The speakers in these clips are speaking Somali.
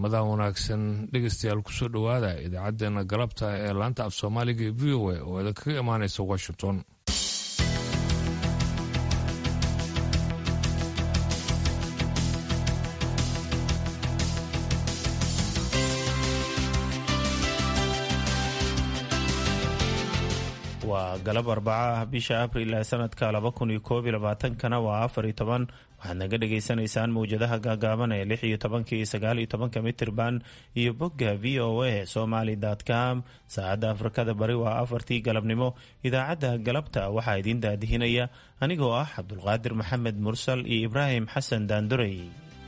ramadaan wanaagsan dhegeystayaal kusoo dhowaada idaacaddeenna galabta ee laanta af soomaaliga ee v o a oo idinkaga imaanaysa washington waa galab arbaca ah bisha abril ee sanadka laba kun iyo koob iyo labaatankana waa afar iyo toban waxaad naga dhagaysanaysaan mawjadaha gaagaaban ee lix iyo tobanka iyo sagaal iyo tobanka mitirban iyo bogga v o a somaly com saacadda afrikada bari waa afartii galabnimo idaacadda galabta waxaa idiin daadihinaya anigoo ah cabdulqaadir maxamed mursal iyo ibraahim xasan daandurey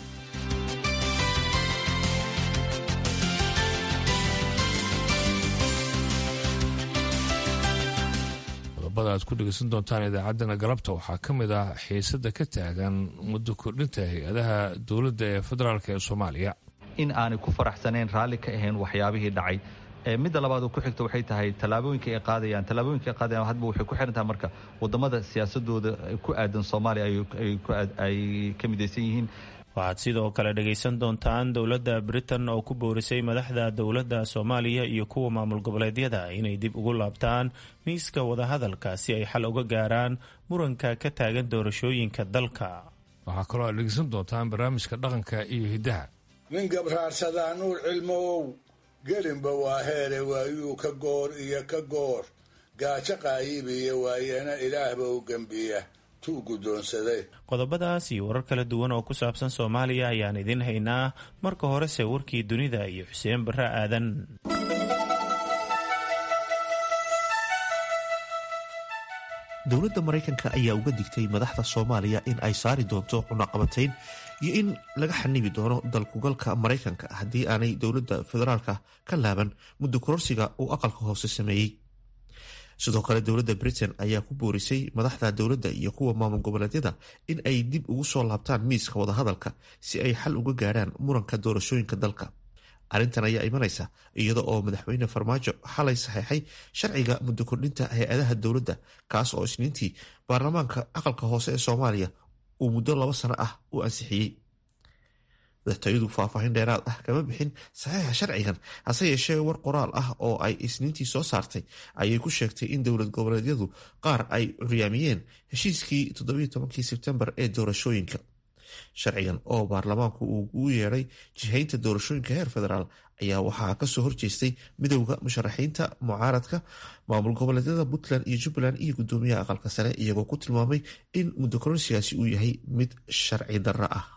qodobada aad ku dhegeysan doontaan idaacaddana galabta waxaa ka mid ah xiisada ka taagan muddo kordhinta hay-adaha dowladda ee federaalk ee soomaaliya in aanay ku faraxsanayn raalli ka ahayn waxyaabihii dhacay midda labaad oo ku xigta waxay tahay tallaabooyinka ay qaadayaan tallaabooyinka ay qaadayaan hadba waxay ku xiran tahay marka wadamada siyaasadooda ku aadan soomaaliya ay ka midaysan yihiin waxaad sidoo kale dhagaysan doontaan dowladda britain oo ku boorisay madaxda dowladda soomaaliya iyo kuwa maamul goboleedyada inay dib ugu laabtaan miiska wadahadalka si ay xal uga gaaraan muranka ka taagan doorashooyinka dalka waxaa kaloo aad dhegeysan doontaan barnaamijka dhaqanka iyo hiddaha nin gabraarsadaa nuur cilmow gelinba waa heere waayuu ka goor iyo ka goor gaajo qaayibiya waayana ilaahba u gembiya qodobadaas iyo warar kala duwan oo ku saabsan soomaaliya ayaan idin haynaa marka horese warkii dunida iyo xuseen barre aadan dowladda maraykanka ayaa uga digtay madaxda soomaaliya in ay saari doonto cunaqabatayn iyo in laga xanibi doono dalkugalka maraykanka haddii aanay dowladda federaalka ka laaban muddo kororsiga uu aqalka hoose sameeyey sidoo kale dowladda britain ayaa ku boorisay madaxda dowladda iyo kuwa maamul goboleedyada in ay dib ugu soo laabtaan miiska wadahadalka si ay xal uga gaadhaan muranka doorashooyinka dalka arrintan ayaa imanaysa iyada oo madaxweyne farmaajo xalay saxeexay sharciga muddo kordhinta hay-adaha dowladda kaas oo isniintii baarlamaanka aqalka hoose ee soomaaliya uu muddo laba sano ah u ansixiyey madaxtooyadu faahfaahin dheeraad ah kama bixin saxiixa sharcigan hase yeeshee war qoraal ah oo ay isniintii soo saartay ayay ku sheegtay in dowlad goboleedyadu qaar ay curyaamiyeen heshiiskii todobayotobankii sebtembar ee doorashooyinka sharcigan oo baarlamaanku uu ugu yeedhay jihaynta doorashooyinka heer federaal ayaa waxaa kasoo horjeestay midowda musharaxiinta mucaaradka maamul goboleedyada puntland iyo jubbaland iyo gudoomiyaha aqalka sare iyagoo ku tilmaamay in muddo koronsigaasi uu yahay mid sharci darro ah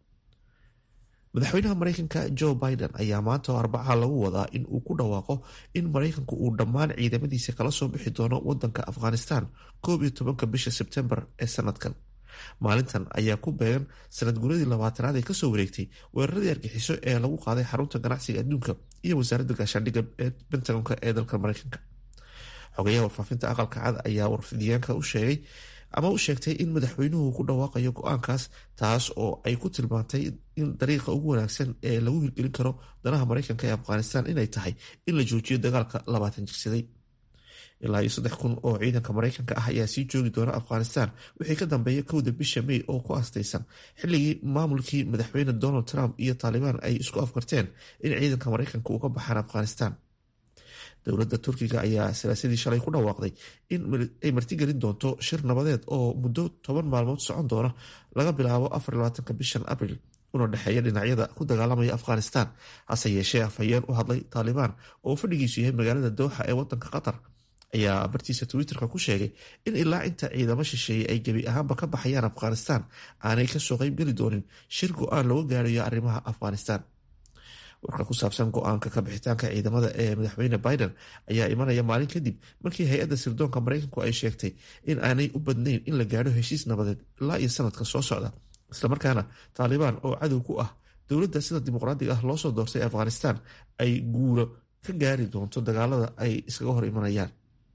madaxweynaha maraykanka joe biden ayaa maanta oo arbaca lagu wadaa in uu ku dhawaaqo in maraykanku uu dhammaan ciidamadiisa kala soo bixi doono wadanka afghanistan koob iyo tobanka bisha sebtembar ee sanadkan maalintan ayaa ku beegan sanad guradii labaatanaad ee kasoo wareegtay weeraradii argixiso ee lagu qaaday xarunta ganacsiga adduunka iyo wasaaradda gaashaandhigga ee bentagonka ee dalka maraykanka xogayaha warfaafinta aqalka cad ayaa warfidyaanka u sheegay ama u sheegtay in madaxweynuhu ku dhawaaqayo go-aankaas taas oo ay ku tilmaantay in dariiqa ugu wanaagsan ee lagu hirgelin karo danaha maraykanka ee afghanistan inay tahay in la joojiyo dagaalka labaatan jirsaday ilaa iyo saddex kun oo ciidanka maraykanka ah ayaa sii joogi doona afghanistan wixii ka dambeeya kowda bisha may oo ku astaysan xilligii maamulkii madaxweyne donald trump iyo taalibaan ay isku afgarteen in ciidanka maraykanka uu ka baxaan afghanistan dowladda turkiga ayaa salaasadii shalay ku dhawaaqday in ay martigelin doonto shir nabadeed oo muddo toban maalmood socon doona laga bilaabo afarlabaatanka bishan abril una dhexeeya dhinacyada ku dagaalamaya afghanistan hase yeeshee afhayeen u hadlay taalibaan oo fadhigiisu yahay magaalada dooxa ee wadanka qatar ayaa bartiisa twitterka ku sheegay in ilaa inta ciidamo shisheeye ay gebi ahaanba ka baxayaan afghanistan aanay kasoo qeybgeli doonin shir go-aan looga gaarayo arrimaha afghanistan warka ku saabsan go-aanka kabixitaanka ciidamada ee madaxweyne biden ayaa imanaya maalin kadib markii hay-adda sirdoonka maraykanku ay sheegtay in aanay u badnayn in la gaadho heshiis nabadeed ilaa iyo sanadka soo socda islamarkaana taalibaan oo cadow ku ah dowladda sida dimuqraadiga ah loosoo doortay afghanistan ay guulo ka gaari doonto dagaalada ay iskaga hor imanayaan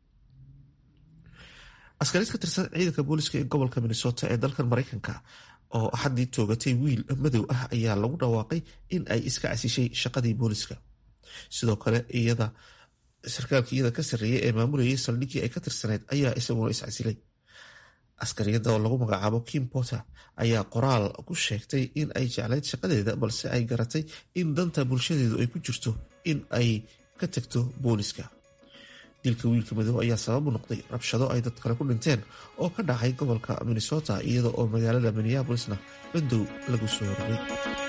askariid ka tirsan ciidanka booliska ee gobolka minnesota ee dalkan maraykanka oo axaddii toogatay wiil madow ah ayaa lagu dhawaaqay in ay iska casishay shaqadii booliska sidoo kale iyada sarkaalkii iyada ka sarreeyay ee maamulayay saldhiggii ay ka tirsaneyd ayaa isaguna iscasilay askariyadda oo lagu magacaabo kim potter ayaa qoraal ku sheegtay in ay jeclayd shaqadeeda balse ay garatay in danta bulshadeedu ay ku jirto in ay ka tagto booliska dilka wiilka madow ayaa sabab u noqday rabshado ay dad kale ku dhinteen oo ka dhacay gobolka minnesota iyada oo magaalada minneabolisna bandow lagu soo rogay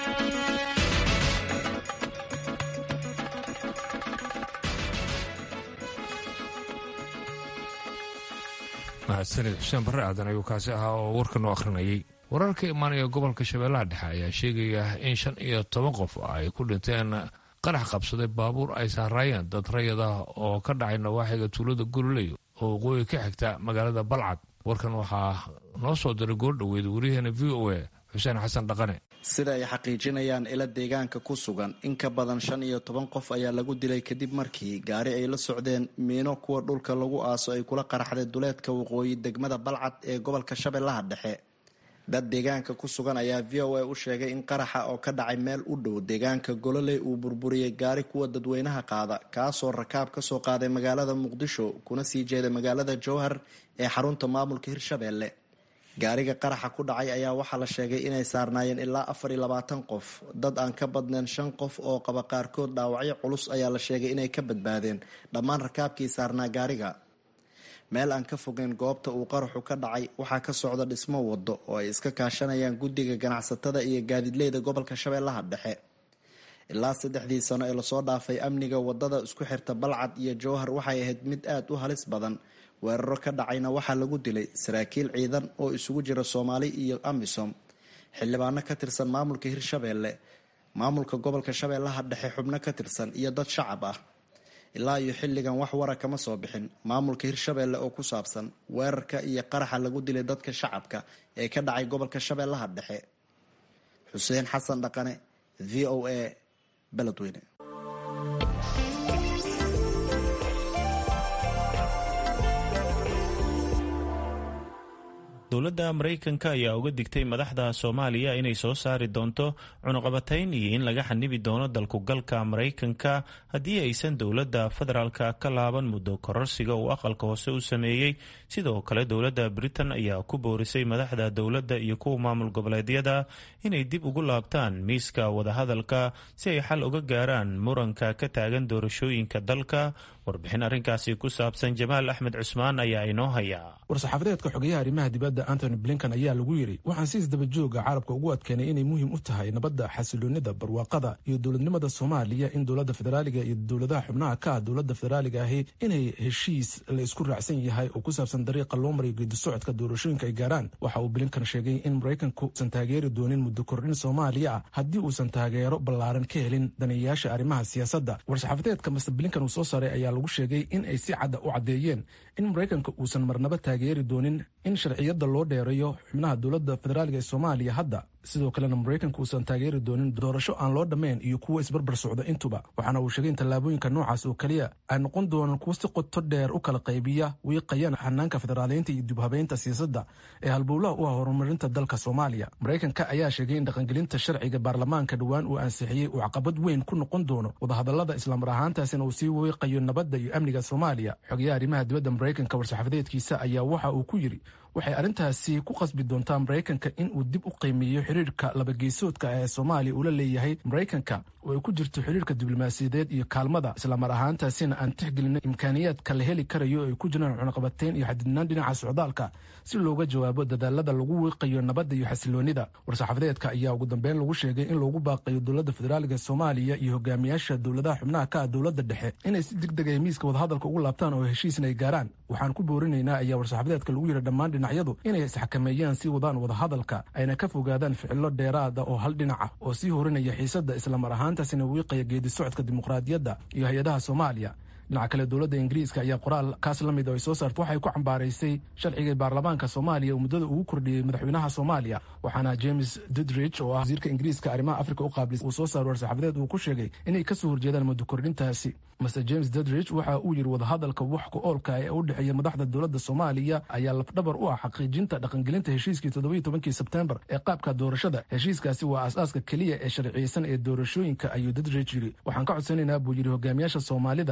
mahadsanid xuseen barre aadan ayuu kaasi ahaa oo warka noo akhrinayay wararka imaanaya gobolka shabeellaha dhexe ayaa sheegaya in shan iyo toban qof ay ku dhinteen qarax qabsaday baabuur ay saaraayeen dad rayad ah oo ka dhacay nawaaxiga tuulada gololey oo waqooyi ka xigta magaalada balcad warkan waxaa noo soo diray goordhoweyd wariyaheena v o a xuseen xasan dhaqane sida ay xaqiijinayaan ila deegaanka ku sugan in ka badan shan iyo toban qof ayaa lagu dilay kadib markii gaari ay la socdeen miino kuwa dhulka lagu aaso ay kula qaraxday duleedka waqooyi degmada balcad ee gobolka shabeellaha dhexe dad deegaanka ku sugan ayaa v o a u sheegay in qaraxa oo ka dhacay meel u dhow deegaanka gololey uu burburiyey gaari kuwa dadweynaha qaada kaasoo rakaab kasoo qaaday magaalada muqdisho kuna sii jeeda magaalada jowhar ee xarunta maamulka hirshabeelle gaariga qaraxa ku dhacay ayaa waxaa la sheegay inay saarnaayeen ilaa afar iyo labaatan qof dad aan ka badnayn shan qof oo qaba qaarkood dhaawacyo culus ayaa la sheegay inay ka badbaadeen dhammaan rakaabkii saarnaa gaariga meel aan ka fogeyn goobta uu qaraxu ka dhacay waxaa ka socda dhismo wado oo ay iska kaashanayaan guddiga ganacsatada iyo gaadiidleyda gobolka shabeellaha dhexe ilaa saddexdii sano ee lasoo dhaafay amniga wadada isku xirta balcad iyo jowhar waxay ahayd mid aada u halis badan weeraro ka dhacayna waxaa lagu dilay saraakiil ciidan oo isugu jira soomaali iyo amisom xildhibaano ka tirsan maamulka hirshabeelle maamulka gobolka shabeellaha dhexe xubno ka tirsan iyo dad shacab ah ilaa iyo xilligan wax wara kama soo bixin maamulka hirshabeelle oo ku saabsan weerarka iyo qaraxa lagu dilay dadka shacabka ee ka dhacay gobolka shabeellaha dhexe xuseen xasan dhaqane v o a beledweyne dowladda maraykanka ayaa uga digtay madaxda soomaaliya inay soo saari doonto cunuqabatayn iyo in laga xanibi doono dalkugalka maraykanka haddii aysan dowladda federaalka ka laaban muddo kororsiga uu aqalka hoose u sameeyey sidoo kale dowladda britain ayaa ku boorisay madaxda dowladda iyo kuwa maamul goboleedyada inay dib ugu laabtaan miiska wadahadalka si ay xal uga gaaraan muranka ka taagan doorashooyinka dalka warbixin arrinkaasi ku saabsan jamaal axmed cusmaan ayaa inoo haya war-saxaafadeedka xogeyaha arrimaha dibadda antony blinkan ayaa lagu yidhi waxaan si isdabajooga carabka ugu adkeenay inay muhiim u tahay nabadda xasiloonida barwaaqada iyo dowladnimada soomaaliya in dowladda federaaliga iyo dowladaha xubnaha ka ah dowladda federaaliga ahi inay heshiis la isku raacsan yahay oo ku saabsan dariiqa loo mariyo geedisocodka doorashooyinka ay gaaraan waxa uu blinkan sheegay in maraykanku usan taageeri doonin muddo kordhin soomaaliya ah haddii uusan taageero ballaaran ka helin daneeyayaasha arrimaha siyaasadda war-saxaafadeedka master blinkan uu soo saaray ayaa lagu sheegay in ay si cadda u caddeeyeen in maraykanka uusan marnaba taageeri doonin in sharciyadda loo dheereeyo xubnaha dowladda federaaliga ee soomaaliya hadda sidoo kalena maraykanka uusan taageeri doonin doorasho aan loo dhammayn iyo kuwo isbarbar socda intuba waxaana uu sheegay in tallaabooyinka noocaas oo keliya ay noqon doonaan kuwo si qoto dheer u kala qaybiya wiiqayaan xanaanka federaaleynta iyo dibhabeynta siyaasadda ee halbowlaha u ah horumarinta dalka soomaaliya maraykanka ayaa sheegay in dhaqangelinta sharciga baarlamaanka dhowaan uu ansixiyey uu caqabad weyn ku noqon doono wadahadallada islamar ahaantaasina uu sii wiiqayo nabadda iyo amniga soomaaliya xogayaha arrimaha dibadda maraykanka war-saxaafadeedkiisa ayaa waxa uu ku yidhi waxay arrintaasi ku qasbi doontaa maraykanka in uu dib u qiimeeyo xiriirka labageesoodka ee soomaaliya uu la leeyahay maraykanka oo ay ku jirto xiriirka diblomaasiyadeed iyo kaalmada islamar ahaantaasina aan tixgelino imkaaniyaadka la heli karayo ay ku jiraan cunaqabateyn iyo xadidnaan dhinaca socdaalka si looga jawaabo dadaalada lagu wiiqayo nabadda iyo xasiloonida war-saxaafadeedka ayaa ugu dambeyn lagu sheegay in loogu baaqayo dowladda federaaliga soomaaliya iyo hogaamiyaasha dowladaha xubnaha ka ah dowladda dhexe inay si deg deg ay miiska wadahadalka ugu laabtaan oo heshiisna ay gaaraan waxaan ku boorinaynaa ayaa war-saxaafadeedka lagu yidhi dhammaan dhinacyadu inay isxakameeyaan si wadaan wadahadalka ayna ka fogaadaan ficilo dheeraada oo hal dhinac ah oo sii horinaya xiisadda islamar ahaantaasina wiiqaya geedi socodka dimuqraadiyadda iyo hay-adaha soomaaliya dhinaca kale dowladda ingiriiska ayaa qoraal kaas la mid oo ay soo saartay waxay ku cambaaraysay sharciga baarlamaanka soomaaliya oo muddada ugu kordhiyey madaxweynaha soomaaliya waxaana james dudridge oo ah wasiirka ingiriiska arrimaha afrika u qaablis uu soo saaray war-saxaafadeed uu ku sheegay inay kasoo horjeedaan muddo kordhintaasi master james dudridge waxa uu yidhi wadahadalka wax ku oolka ee u dhexeeya madaxda dowladda soomaaliya ayaa lafdhabar u ah xaqiijinta dhaqangelinta heshiiskii toddobiyo tobankii sebtembar ee qaabka doorashada heshiiskaasi waa aas-aaska keliya ee sharciyeysan ee doorashooyinka ayuu dudridge yidhi waxaan ka codsanaynaa buu yidhi hogaamiyaasha soomaalida inay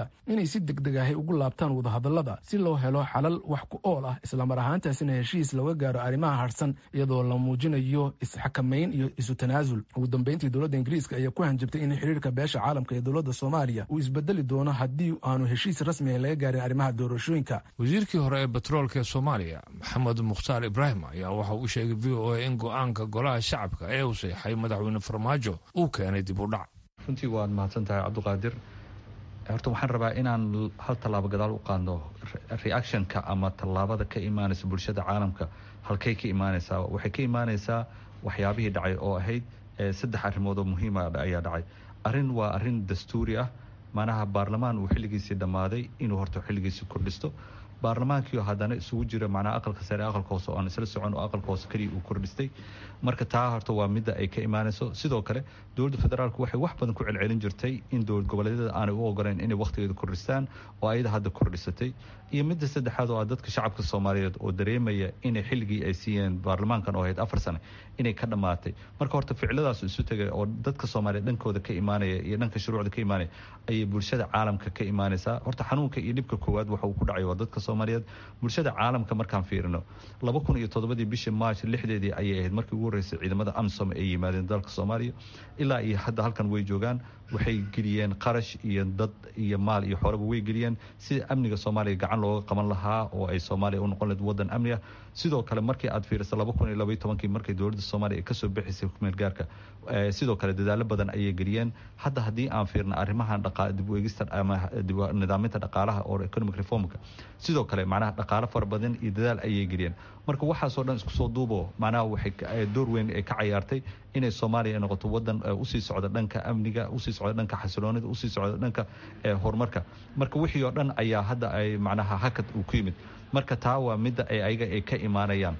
si degdeg ahay ugu laabtaan wadahadallada si loo helo xalal wax ku ool ah islamar ahaantaasina heshiis looga gaaro arrimaha harsan iyadoo la muujinayo isxakamayn iyo isu tanaasul ugu dambeyntii dowladda ingiriiska ayaa ku hanjabtay in xiriirka beesha caalamka ee dowladda soomaaliya uu isbedeli doono haddii aanu heshiis rasmi ah laga gaarin arrimaha doorashooyinka wasiirkii hore ee batroolka ee soomaaliya maxamed mukhtaar ibraahim ayaa waxa uu sheegay v o a in go-aanka golaha shacabka ee uu seexay madaxweyne farmaajo uu keenay dib u dhac runtii waad mahadsan tahay cabdiqaadir horta waxaan rabaa inaan hal tallaabo gadaal u qaadno reactionka ama tallaabada ka imaanaysa bulshada caalamka halkay ka imaanaysaa waxay ka imaanaysaa waxyaabihii dhacay oo ahayd saddex arrimood oo muhiima ayaa dhacay arrin waa arrin dastuuri ah macnaha baarlamaan uu xilligiisii dhammaaday inuu horta xilligiisii kordhisto baarlamaankiio haddana isugu jira macnaha aqalka sare aqalka hoose oo aan isla socon oo aqalka hoose keliya uu kordhistay marka taa horta waa midda ay ka imaanayso sidoo kale dowladda federaalku waxay wax badan ku celcelin jirtay in dowlad goboleedyada aanay u ogoleyn inay wakhtigeeda kordhistaan oo ayada hadda kordhisatay iyo midda saddexaad oo ah dadka shacabka soomaaliyeed oo dareemaya inay xilligii ay siiyeen baarlamaankan oo ahayd afar sane inay ka dhammaatay marka horta ficiladaas isu tegay oo dadka soomaaliyeed dhankooda ka imaanaya iyo dhanka shuruucda ka imaanaya ayay bulshada caalamka ka imaanaysaa horta xanuunka iyo dhibka koowaad waxa uu ku dhacay waa dadka soomaaliyeed bulshada caalamka markaan fiirino laba kun iyo toddobadii bishii march lixdeedii ayay ahayd markii ugu horreysay ciidamada amsom ay yimaadeen dalka soomaaliya ilaa iyo hadda halkan way joogaan waxay geliyeen qarash iyo dad iyo maal iyo xoolaba way geliyeen sida amniga soomaaliya gacan looga qaban lahaa oo ay soomaaliya u noqon lahayd waddan amni ah sidoo kale markii aad fiiriso laba kun iyo labaiy tobankii markay dowladda soomaaliya ay kasoo bixisay hukumeel gaarka sidoo kale dadaalo badan ayay geliyeen hadda haddii aan fiirno arrimahan dib u eegista ama nidaaminta dhaqaalaha oo economic reformka sidoo kale macnaha dhaqaalo fara badan iyo dadaal ayay geliyeen marka waxaasoo dhan isku soo duubo macnaha waxay door weyn ay ka cayaartay inay soomaaliya ay noqoto waddan usii socda dhanka amniga usii socda dhanka xasiloonida usii socda dhanka horumarka marka wixii oo dhan ayaa hadda ay macnaha hakad uu ku yimid marka taa waa midda ay ayaga ay ka imaanayaan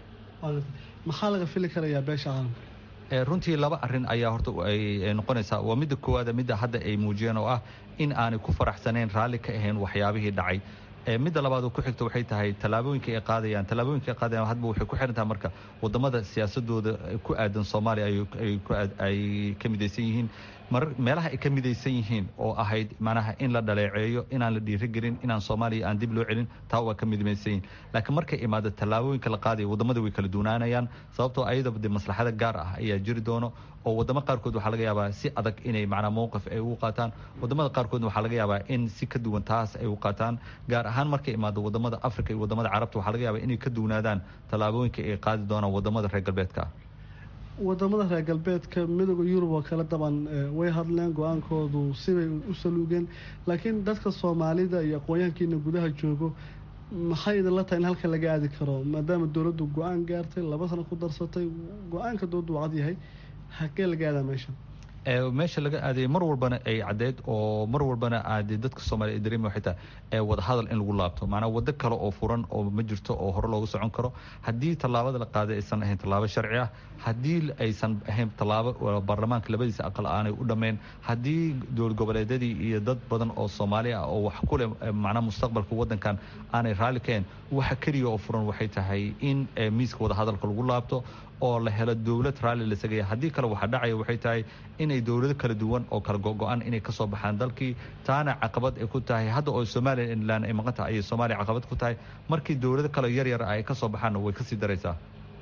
maxaa laga fili karayaa beesha caalamka runtii laba arin ayaa horta ay noqonaysaa waa midda koowaada midda hadda ay muujiyeen oo ah in aanay ku faraxsanayn raalli ka ahayn waxyaabihii dhacay midda labaad oo ku xigta waxay tahay tallaabooyinka ay qaadayaan tallaabooyinka ay qaadayaan hadba waxay ku xiran tahay marka wadamada siyaasadooda ku aadan soomaaliya ay ka midaysan yihiin mar meelaha ay ka midaysan yihiin oo ahayd macnaha in la dhaleeceeyo inaan la dhiirigelin inaan soomaaliya aan dib loo celin taa waa ka midmaysan yihin laakiin markay imaado tallaabooyinka la qaadaya wadamada way kala duunaanayaan sababtoo ayadaba de maslaxada gaar ah ayaa jiri doono oo wadamo qaarkood waxaa laga yaabaa si adag inay macnaa mowqif ay ugu qaataan wadamada qaarkoodna waxaa laga yaabaa in si ka duwan taas ay u qaataan gaar ahaan markay imaado wadamada africa iyo wadamada carabta waxaa laga yaabaa inay ka duwanaadaan tallaabooyinka ay qaadi doonaan wadamada reer galbeedka ah wadamada reer galbeedka midooda yurub oo kale daban way hadleen go-aankoodu sibay u saluugeen laakiin dadka soomaalida iyo aqoonyahankiina gudaha joogo maxay idinla tahay in halka laga aadi karo maadaama dowladdu go-aan gaartay laba sano ku darsatay go-aanka dowladdu wacad yahay hakee laga aadaa meesha meesha laga aadayay mar walbana ay caddeyd oo mar walbana aad dadka soomaaliya ay dareemi waxay tahay wadahadal in lagu laabto maanaa waddo kale oo furan oo ma jirto oo hore loogu socon karo haddii tallaabada la qaaday aysan ahayn tallaabo sharci ah haddii aysan ahayn tallaabo baarlamaanka labadiisa aqal aanay u dhammayn haddii dowlad goboleedyadii iyo dad badan oo soomaali ah oo wax ku leh macnaa mustaqbalka waddankan aanay raalli kahayn waxa keliya oo furan waxay tahay in miiska wadahadalka lagu laabto oo la helo dowlad raalli la sagaya haddii kale waxaa dhacaya waxay tahay inay dowlado kala duwan oo kala go-go-an inay kasoo baxaan dalkii taana caqabad ay ku tahay hadda oo somalilan ay maqan tahay ayay soomaaliya caqabad ku tahay markii dowlado kale yar yar ay kasoo baxaanna way kasii daraysaa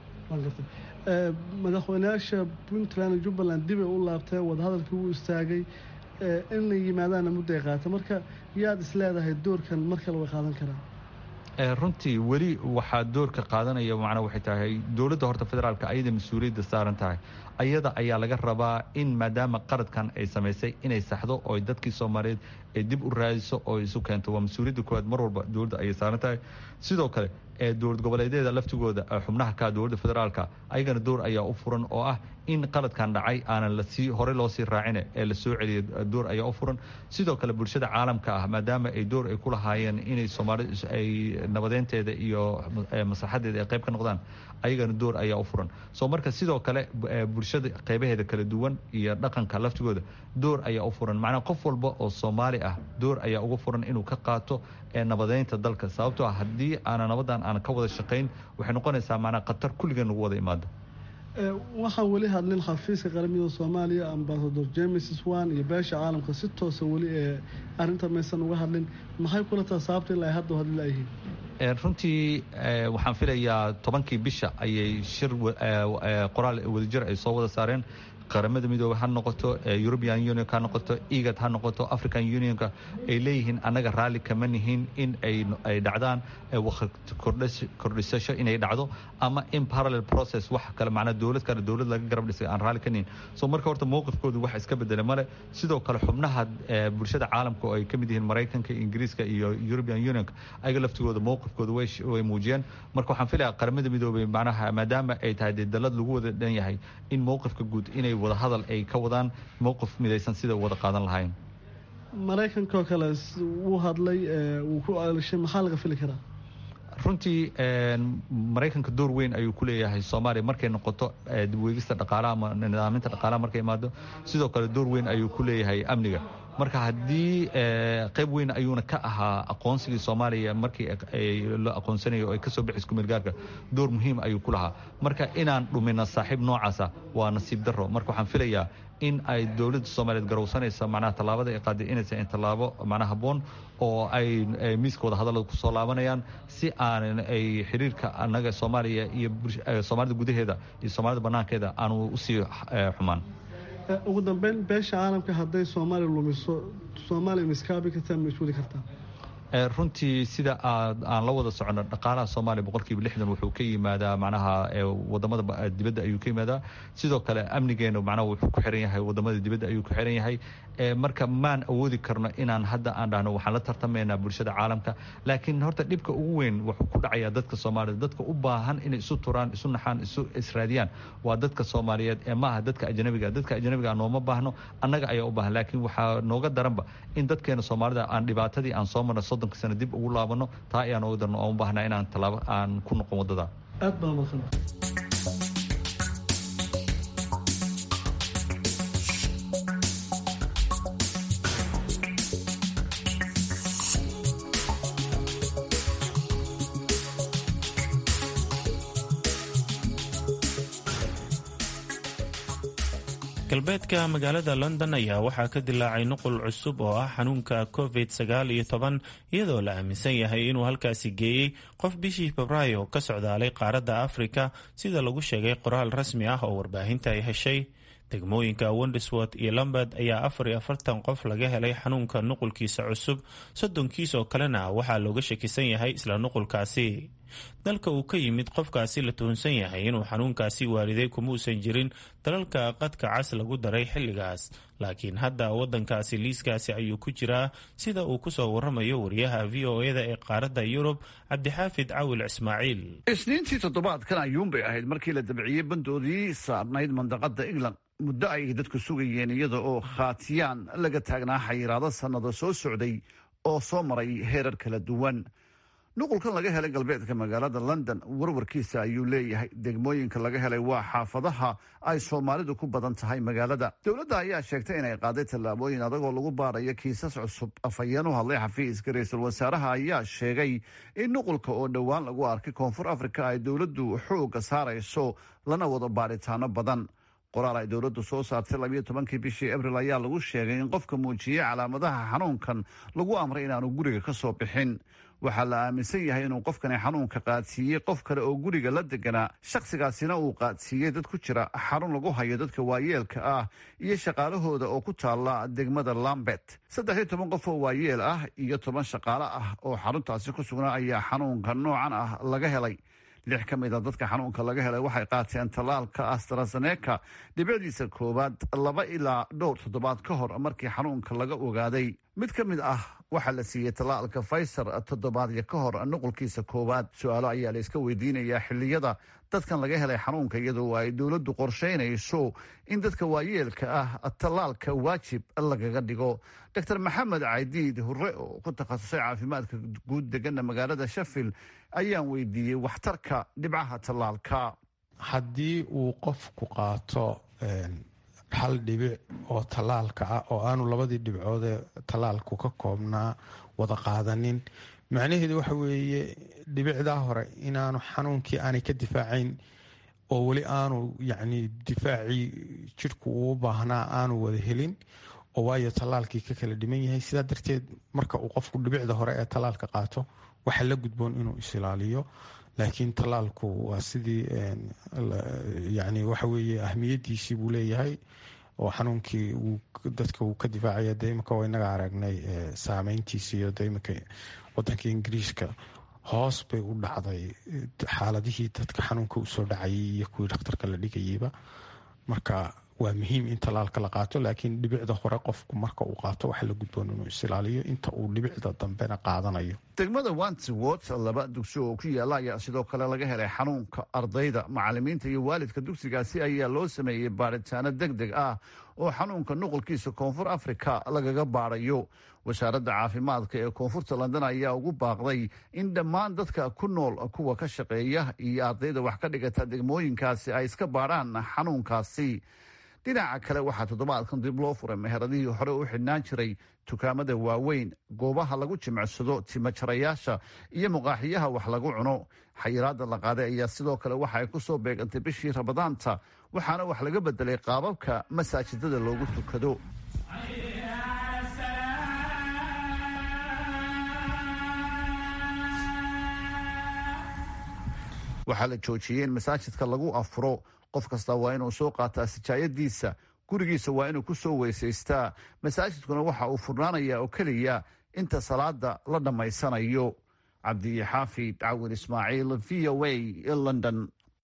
madaxweyneyaasha puntland jubbaland dib ay u laabtee wadahadalkii uu istaagay in la yimaadaana mudday qaata marka yaad is leedahay doorkan mar kale way qaadan karaan runtii weli waxaa doorka qaadanaya macnaa waxay tahay dowladda horta federaalka ayada mas-uuliyadda saaran tahay ayada ayaa laga rabaa in maadaama qaradkan ay samaysay inay saxdo oo dadkii soomaaliyeed ay dib u raadiso oo isu keento waa mas-uuliyadda koowaad mar walba dowladda ayay saaran tahay sidoo kale ee dowlad goboleedyada laftigooda xubnaha ka dowladda federaalka ayagana door ayaa u furan oo ah in qaladkan dhacay aanan lasii horey loo sii raacine ee la soo celiya door ayaa u furan sidoo kale bulshada caalamka ah maadaama ay door ay ku lahaayeen inay soomaalida ay nabadeynteeda iyo maslaxadeeda ay qayb ka noqdaan ayagana door ayaa u furan soo marka sidoo kale bulshada qaybaheeda kala duwan iyo dhaqanka laftigooda door ayaa u furan macnaa qof walba oo soomaali ah door ayaa uga furan inuu ka qaato nabadeynta dalka sababtoo ah haddii aana nabadan aan ka wada shaqayn waxay noqonaysaa macnaa khatar kulligeen nagu wada imaado waxaan weli hadlin xafiiska qaramada soomaaliya ambasador james swan iyo beesha caalamka si toosa weli ee arrinta maysan uga hadlin maxay kula taha sababta ilaa hadda hadli layihiin runtii waxaan filayaa tobankii bisha ayay shir qoraal wadajir ay soo wada saareen qaramada midoobe ha noqoto european union ha noqoto egad ha noqoto african unionka ay leeyihiin annaga raalli kama nihin in ay dhacdaan waqti kordhisasho inay dhacdo ama in parallel process wax kale macnaa dowlad kale dowlad laga garab dhisay aan raalli ka nihin so marka horta mowqifkoodu wax iska bedele male sidoo kale xubnaha bulshada caalamka oo ay ka mid yihiin maraykanka ingiriiska iyo european unionka ayaga laftigooda mowqifkooda way muujiyeen marka waxaan filayaa qaramada midoobey macnaha maadaama ay tahay dee dalad lagu wada dhan yahay in mowqifka guud inay wada hadal ay ka wadaan mowqif midaysan sida wada qaadan lahayn maraykanka oo kale wuu hadlay wuu ku ceelishay maxaa laga fili karaa runtii maraykanka door weyn ayuu ku leeyahay soomaaliya markay noqoto dibweegista dhaqaalaha ama nidaaminta dhaqaalaha markay imaado sidoo kale door weyn ayuu ku leeyahay amniga marka haddii qayb weyn ayuuna ka ahaa aqoonsigii soomaaliya markii la aqoonsanayo ay kasoo bixis kumeelgaarka door muhiim ayuu ku lahaa marka inaan dhumina saaxiib noocaasa waa nasiib daro marka waxaan filayaa in ay dowladda soomaaliyeed garowsanaysa macnaha tallaabada ay qaaday inaysan tallaabo macnaha habboon oo ay miiska wada hadallada kusoo laabanayaan si aanan ay xiriirka annaga soomaaliya iyo soomaalida gudaheeda iyo soomaalida bannaankeeda aanu usii xumaan ugu dambeyn beesha caalamka hadday soomaaliya lumiso soomaaliya miskaabi kartaa ma iswadi kartaa runtii sida aan la wada socono dhaqaalaha soomaaliya boqolkiiba lixdan wuxuu ka yimaadaa macnaha wadamada dibadda ayuu ka yimaadaa sidoo kale amnigeena macnaha wuxuu ku xiran yahay wadamada dibadda ayuu ku xiran yahay marka maan awoodi karno inaan hadda aan dhahno waxaan la tartamaynaa bulshada caalamka laakiin horta dhibka ugu weyn wuxuu ku dhacayaa dadka soomaalida dadka u baahan inay isu turaan isu naxaan isu israadiyaan waa dadka soomaaliyeed ee maaha dadka ajnabiga dadka ajnabiga nooma baahno annaga ayaa u baahan laakiin waxaa nooga daranba in dadkeena soomaalida aan dhibaatadii aan soo marno soddonka sano dib ugu laabano taa ayaa nooga darno oon u baahnaa inaan tallaabo aan ku noqon waddada aad baa maqan galbeedka magaalada london ayaa waxaa ka dilaacay nuqul cusub oo ah xanuunka covid sagaal iyo toban iyadoo la aaminsan yahay inuu halkaasi geeyey qof bishii febraayo ka socdaalay qaaradda afrika sida lagu sheegay qoraal rasmi ah oo warbaahinta ay heshay degmooyinka wondersworth iyo lambert ayaa afar iyo afartan qof laga helay xanuunka nuqulkiisa cusub soddonkiis oo kalena waxaa looga shakisan yahay isla nuqulkaasi dalka uu ka yimid qofkaasi la tuhunsan yahay inuu xanuunkaasi waaliday kumuusan jirin dalalka qadka cas lagu daray xilligaas laakiin hadda wadankaasi liiskaasi ayuu ku jiraa sida uu kusoo waramayo wariyaha v o eda ee qaaradda yurub cabdixaafid cawil ismaaciil isniintii toddobaadkan ayuunbay ahayd markii la dabciyey bandoodii saarnayd mandaqada england muddo ay dadku sugayeen iyada oo khaatiyaan laga taagnaa xayiraado sannado soo socday oo soo maray heerar kala duwan nuqulkan laga helay galbeedka magaalada london warwarkiisa ayuu leeyahay degmooyinka laga helay waa xaafadaha ay soomaalidu ku badan tahay magaalada dowladda ayaa sheegtay inay qaaday tallaabooyin adagoo lagu baarayo kiisas cusub afhayeen u hadlay xafiiska ra-iisul wasaaraha ayaa sheegay in nuqulka oo dhowaan lagu arkay koonfur afrika ay dowladdu xooga saarayso lana wado baaritaano badan qoraal ay dowladdu soo saartay labiyo tobankii bishii abril ayaa lagu sheegay in qofka muujiyey calaamadaha xanuunkan lagu amray inaanu guriga ka soo bixin waxaa la aaminsan yahay inuu qofkani xanuunka qaadsiiyey qof kale oo guriga la deganaa shakhsigaasina uu qaadsiiyey dad ku jira xarun lagu hayo dadka waayeelka ah iyo shaqaalahooda oo ku taalla degmada lambet saddex iyo toban qof oo waayeel ah iyo toban shaqaale ah oo xaruntaasi ku sugnaa ayaa xanuunka noocan ah laga helay lix ka mid a dadka xanuunka laga helay waxay qaateen tallaalka astrazeneca dhibicdiisa koowaad laba ilaa dhowr toddobaad ka hor markii xanuunka laga ogaaday mid ka mid ah waxaa la siiyey tallaalka faysar toddobaadyo ka hor nuqulkiisa koowaad su-aalo ayaa la iska weydiinayaa xilliyada dadkan laga helay xanuunka iyadoo ay dowladdu qorshaynayso in dadka waayeelka ah tallaalka waajib lagaga dhigo doctor maxamed caydiid hurre oo ku takhasusay caafimaadka guud degana magaalada shafil ayaan weydiiyey waxtarka dhibcaha tallaalka haddii uu qofku qaato hal dhibic oo tallaalka ah oo aanu labadii dhibcoodee tallaalku ka koobnaa wada qaadanin macnaheedu waxa weeye dhibicdaa hore inaanu xanuunkii aanay ka difaacayn oo weli aanu yacni difaacii jidhku uu baahnaa aanu wada helin oo waayo tallaalkii ka kala dhiman yahay sidaa darteed marka uu qofku dhibicda hore ee tallaalka qaato waxaa la gudboon inuu isilaaliyo laakiin tallaalku waa sidii yani waxa weeye ahmiyadiisii buu leeyahay oo xanuunkii dadka uu ka difaacaya de imika waa inaga aragnay saameyntiisi iyo de imika wadanka ingiriiska hoos bay u dhacday xaaladihii dadka xanuunka usoo dhacayay iyo kuwii dhakhtarka la dhigayeyba marka waa muhiim in tallaalka la qaato laakiin dhibicda hore qofku marka uu qaato waxaa la gudboon inuu isilaaliyo inta uu dhibicda dambena qaadanayo degmada wantswot laba dugsi oo ku yaala ayaa sidoo kale laga helay xanuunka ardayda macalimiinta iyo waalidka dugsigaasi ayaa loo sameeyey baaritaano deg deg ah oo xanuunka nuqulkiisa koonfur afrika lagaga baarayo wasaaradda caafimaadka ee koonfurta london ayaa ugu baaqday in dhammaan dadka ku nool kuwa ka shaqeeya iyo ardayda wax ka dhigata degmooyinkaasi ay iska baadhaan xanuunkaasi dhinaca kale waxaa toddobaadkan dib loo furay meheradihii hore u xidhnaan jiray dukaamada waaweyn goobaha lagu jimicsado timajarayaasha iyo muqaaxiyaha wax lagu cuno xayiraada la qaaday ayaa sidoo kale waxa ay ku soo beegantay bishii ramadaanta waxaana wax laga bedelay qaababka masaajidada loogu tukado waxaa la joojiyey in masaajidka lagu afuro qof kasta waa inuu soo qaataa sijaayadiisa gurigiisa waa inuu ku soo weysaystaa masaajidkuna waxa uu furnaanayaa oo keliya inta salaada la dhammaysanayo cabdixaafid cawin ismaaciil v o a london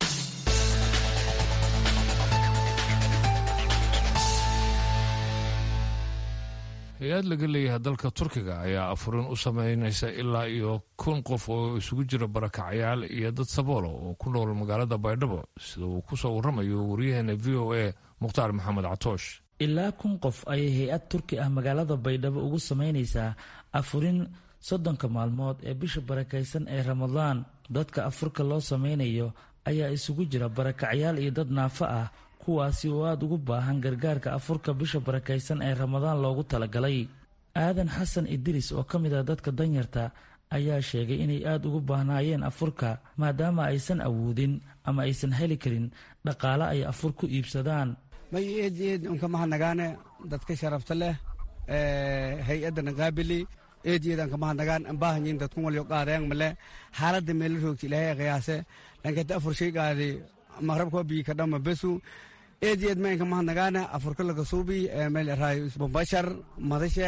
hay-ad laga leeyahay dalka turkiga ayaa afurin u sameynaysa ilaa iyo kun qof oo isugu jira barakacayaal iyo dad saboolo oo ku nool magaalada baydhabo sida uu ku soo waramayo wariyaheena v o a mukhtaar maxamed catoosh ilaa kun qof ayay hay-ad turki ah magaalada baydhabo ugu sameynaysaa afurin soddonka maalmood ee bisha barakaysan ee ramadaan dadka afurka loo sameynayo ayaa isugu jira barakacyaal iyo dad naafo ah kuwaasi oo aada ugu baahan gargaarka afurka bisha barakaysan ee ramadaan loogu talagalay aadan xasan idriis oo ka mid ah dadka danyarta ayaa sheegay inay aada ugu baahnaayeen afurka maadaama aysan awoodin ama aysan heli karin dhaqaale ay afur ku iibsadaan may eed eed unka mahadnagaane dadka sharafta leh hay-adana qaabili eed eed anka mahadnagaan ambaahanyin dadkun walyo qaadayang male xaaladda meela roogti ilaahay qiyaase lankata afur shay qaadi maqrabka bii kadhama besu eed eed ma inka mahadnagaane afurka lakasuubi meel raay bombashar madasha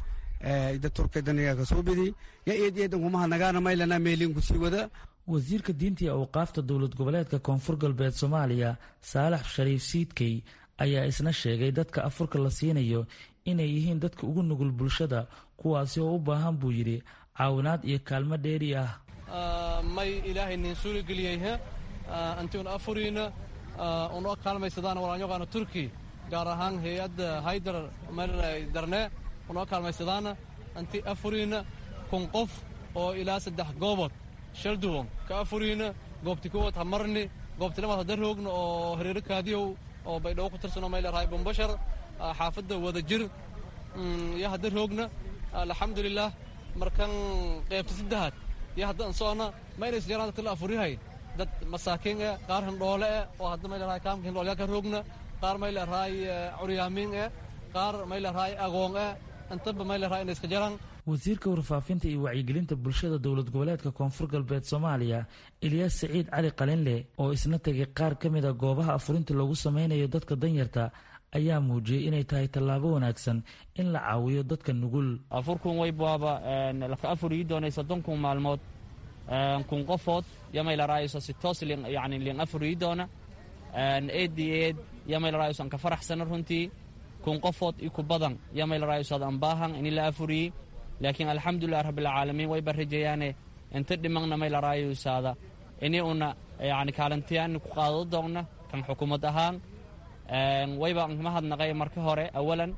ida turka daniga kasuubidi ya eed eed unka mahadnagaana maylana meelinku sii wada wasiirka diinta iyo awqaafta dowlad goboleedka koonfur galbeed soomaaliya saalax shariif siidkey ayaa isna sheegay dadka afurka la siinayo inay yihiin dadka ugu nugul bulshada kuwaasi oo u baahan buu yidhi caawinaad iyo kaalmo dheeri ah may ilaahay nin suurageliyey antiun afuriina unoo kaalmaysadaan walaanyaqaana turki gaar ahaan hay-adda haydar darne unoo kaalmaysadaana anti afuriina kun qof oo ilaa saddex goobood shalduwan ka afuriina goobti kuwad hamarni goobti lamaad hadda roogna oo hareero kaadiyow oo baydhabo ku tirsanoo mayleerahay bombashar xaafadda wada jir yo hadda roogna alxamdulilah markan qaybta saddexaad yo hadda an socona ma inays yaraan dadka la afurihay dad masaakiin eh qaar hindhoole eh oo hadda may leerahay kaamka hindhoolyaa ka roogna qaar may leerahay curyaamiin eh qaar may leerahay agoon eh intaba may leerahay inay iska jaraan wasiirka warfaafinta iyo wacyigelinta bulshada dowlad goboleedka koonfur galbeed soomaaliya ilyaas saciid cali qalinle oo isna tegay qaar ka mid a goobaha afurinta loogu sameynayo dadka danyarta ayaa muujiyey inay tahay tallaabo wanaagsan in la caawiyo dadka nugul afurkun waybaaba laka afuriyi doonay soddon kun maalmood kun qofood yamaylaraayoso si toos yani lin afuriyi doona eed eed yamaylaraayoso an ka faraxsana runtii kun qofood iku badan yamaylaraayoso ad an baahan ini la afuriyi laakiin alxamdulilah rabbilcaalamiin wayba rajayaane inta dhimaqna may laraayosaada ini una yani kaalintiyaani ku qaado doonna kan xukuumad ahaan wayba mahadnaqay marka hore awalan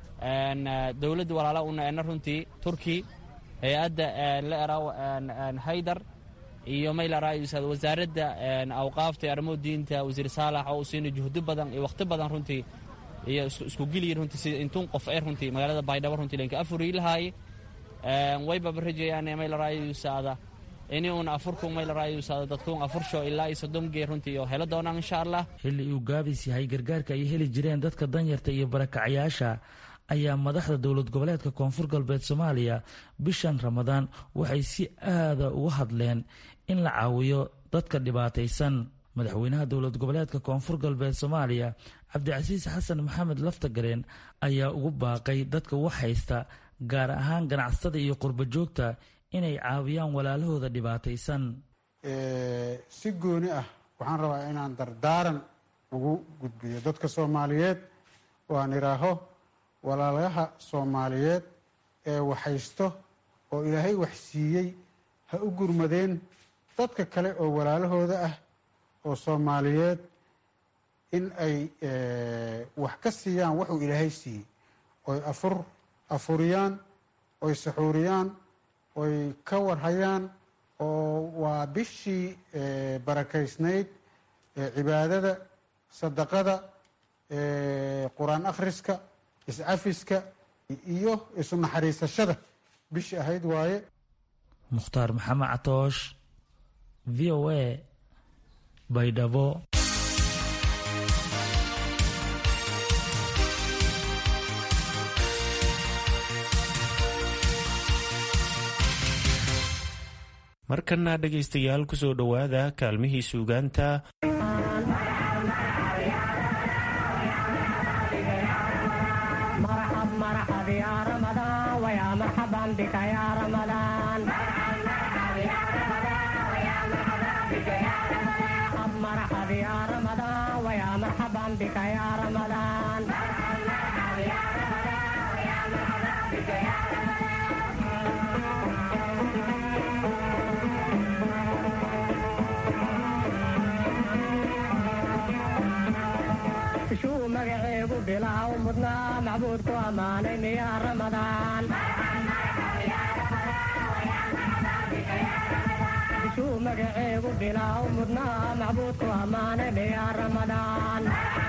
dowladda walaala una ena runtii turki hay-adda la eraa haydar iyo may laraayosaada wasaaradda awqaafta arrimo diinta wasiir saalax oo u siina juhdo badan iyo wakhti badan runtii iyo isku geliyi runtii sida intun qof ee runtii magaalada baydhabo runtii lenka afuriyi lahaaye waybaba rajayaan may laraayosaada ini uun afurku maylarayusa dadkuun afursho ilaa iyo soddon gee runtii oo helo doonaan insha allah xilli uu gaabis yahay gargaarka ay heli jireen dadka danyarta iyo barakacayaasha ayaa madaxda dowlad goboleedka koonfur galbeed soomaaliya bishan ramadaan waxay si aada uga hadleen in la caawiyo dadka dhibaataysan madaxweynaha dowlad goboleedka koonfur galbeed soomaaliya cabdicasiis xasan maxamed laftagareen ayaa ugu baaqay dadka wax haysta gaar ahaan ganacsatada iyo qurba joogta inay caawiyaan walaalahooda dhibaataysan si gooni ah waxaan rabaa inaan dardaaran ugu gudbiyo dadka soomaaliyeed oo aan idhaaho walaalaha soomaaliyeed ee waxhaysto oo ilaahay wax siiyey ha u gurmadeen dadka kale oo walaalahooda ah oo soomaaliyeed in ay wax ka siiyaan wuxuu ilaahay siiyey oy afur afuriyaan oy saxuuriyaan oy ka warhayaan oo waa bishii barakaysnayd cibaadada sadaqada qur-aan akhriska iscafiska iyo isu naxariisashada bishii ahayd waaye mukhtaar maxamed catoosh v o a baydhabo markana dhegaystayaal kusoo dhowaada kaalmihii suugaanta magaceegu bilaaw mudnaa macbuudku ammaanay miyaa ramadaan bishuu magaceegu bilaaw mudnaa macbuudku ammaanay miyaa ramadaan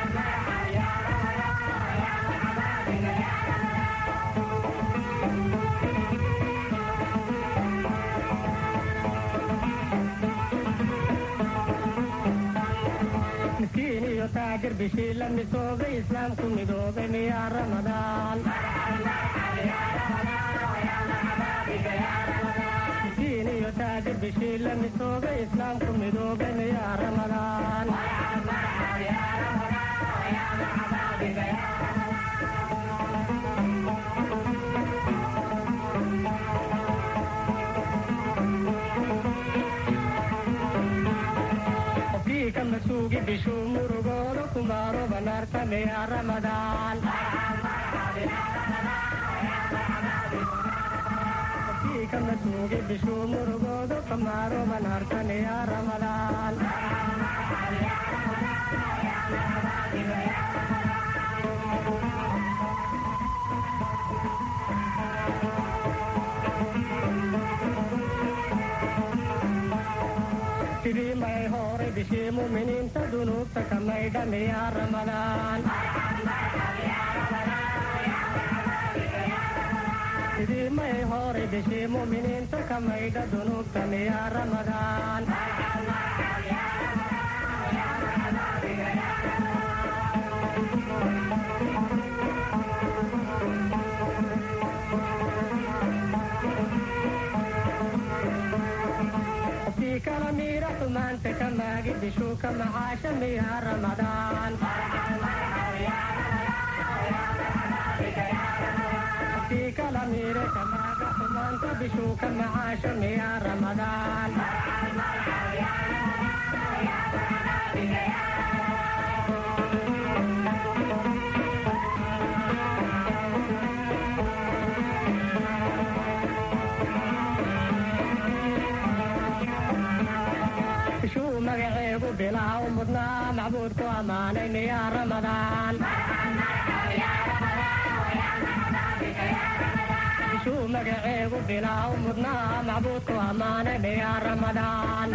miskiin iyo taajir bishii la misoobay islaamku midoobay miyaa ramadaan miskiin iyo taajir bishii la misoobay islaamku midoobay miyaa ramadaan qofkii ka masuugi bishuu murugooda kumaaro banaarta miyaa ramadaan qofkii ka masuugi bishuu murugooda kumaaro banaarta miyaa ramadaan sidii may horay bishii muminiinta dunuubta ka maydha miyaa ramadaan sidii may horay bishii muminiinta ka maydha dunuubta miyaa ramadaan qofkii kala miira xumaanta ka maagi bishuu ka macaasha miyaa ramadaan qofkii kala miira ka maaga xumaanta bishuu ka macaasha miyaa ramadaan bishuu magaceegu bilaaw mudnaa macbuudku ammaanay miyaa ramadaan bishuu magaceegu bilaaw mudnaa macbuudku ammaanay miyaa ramadaan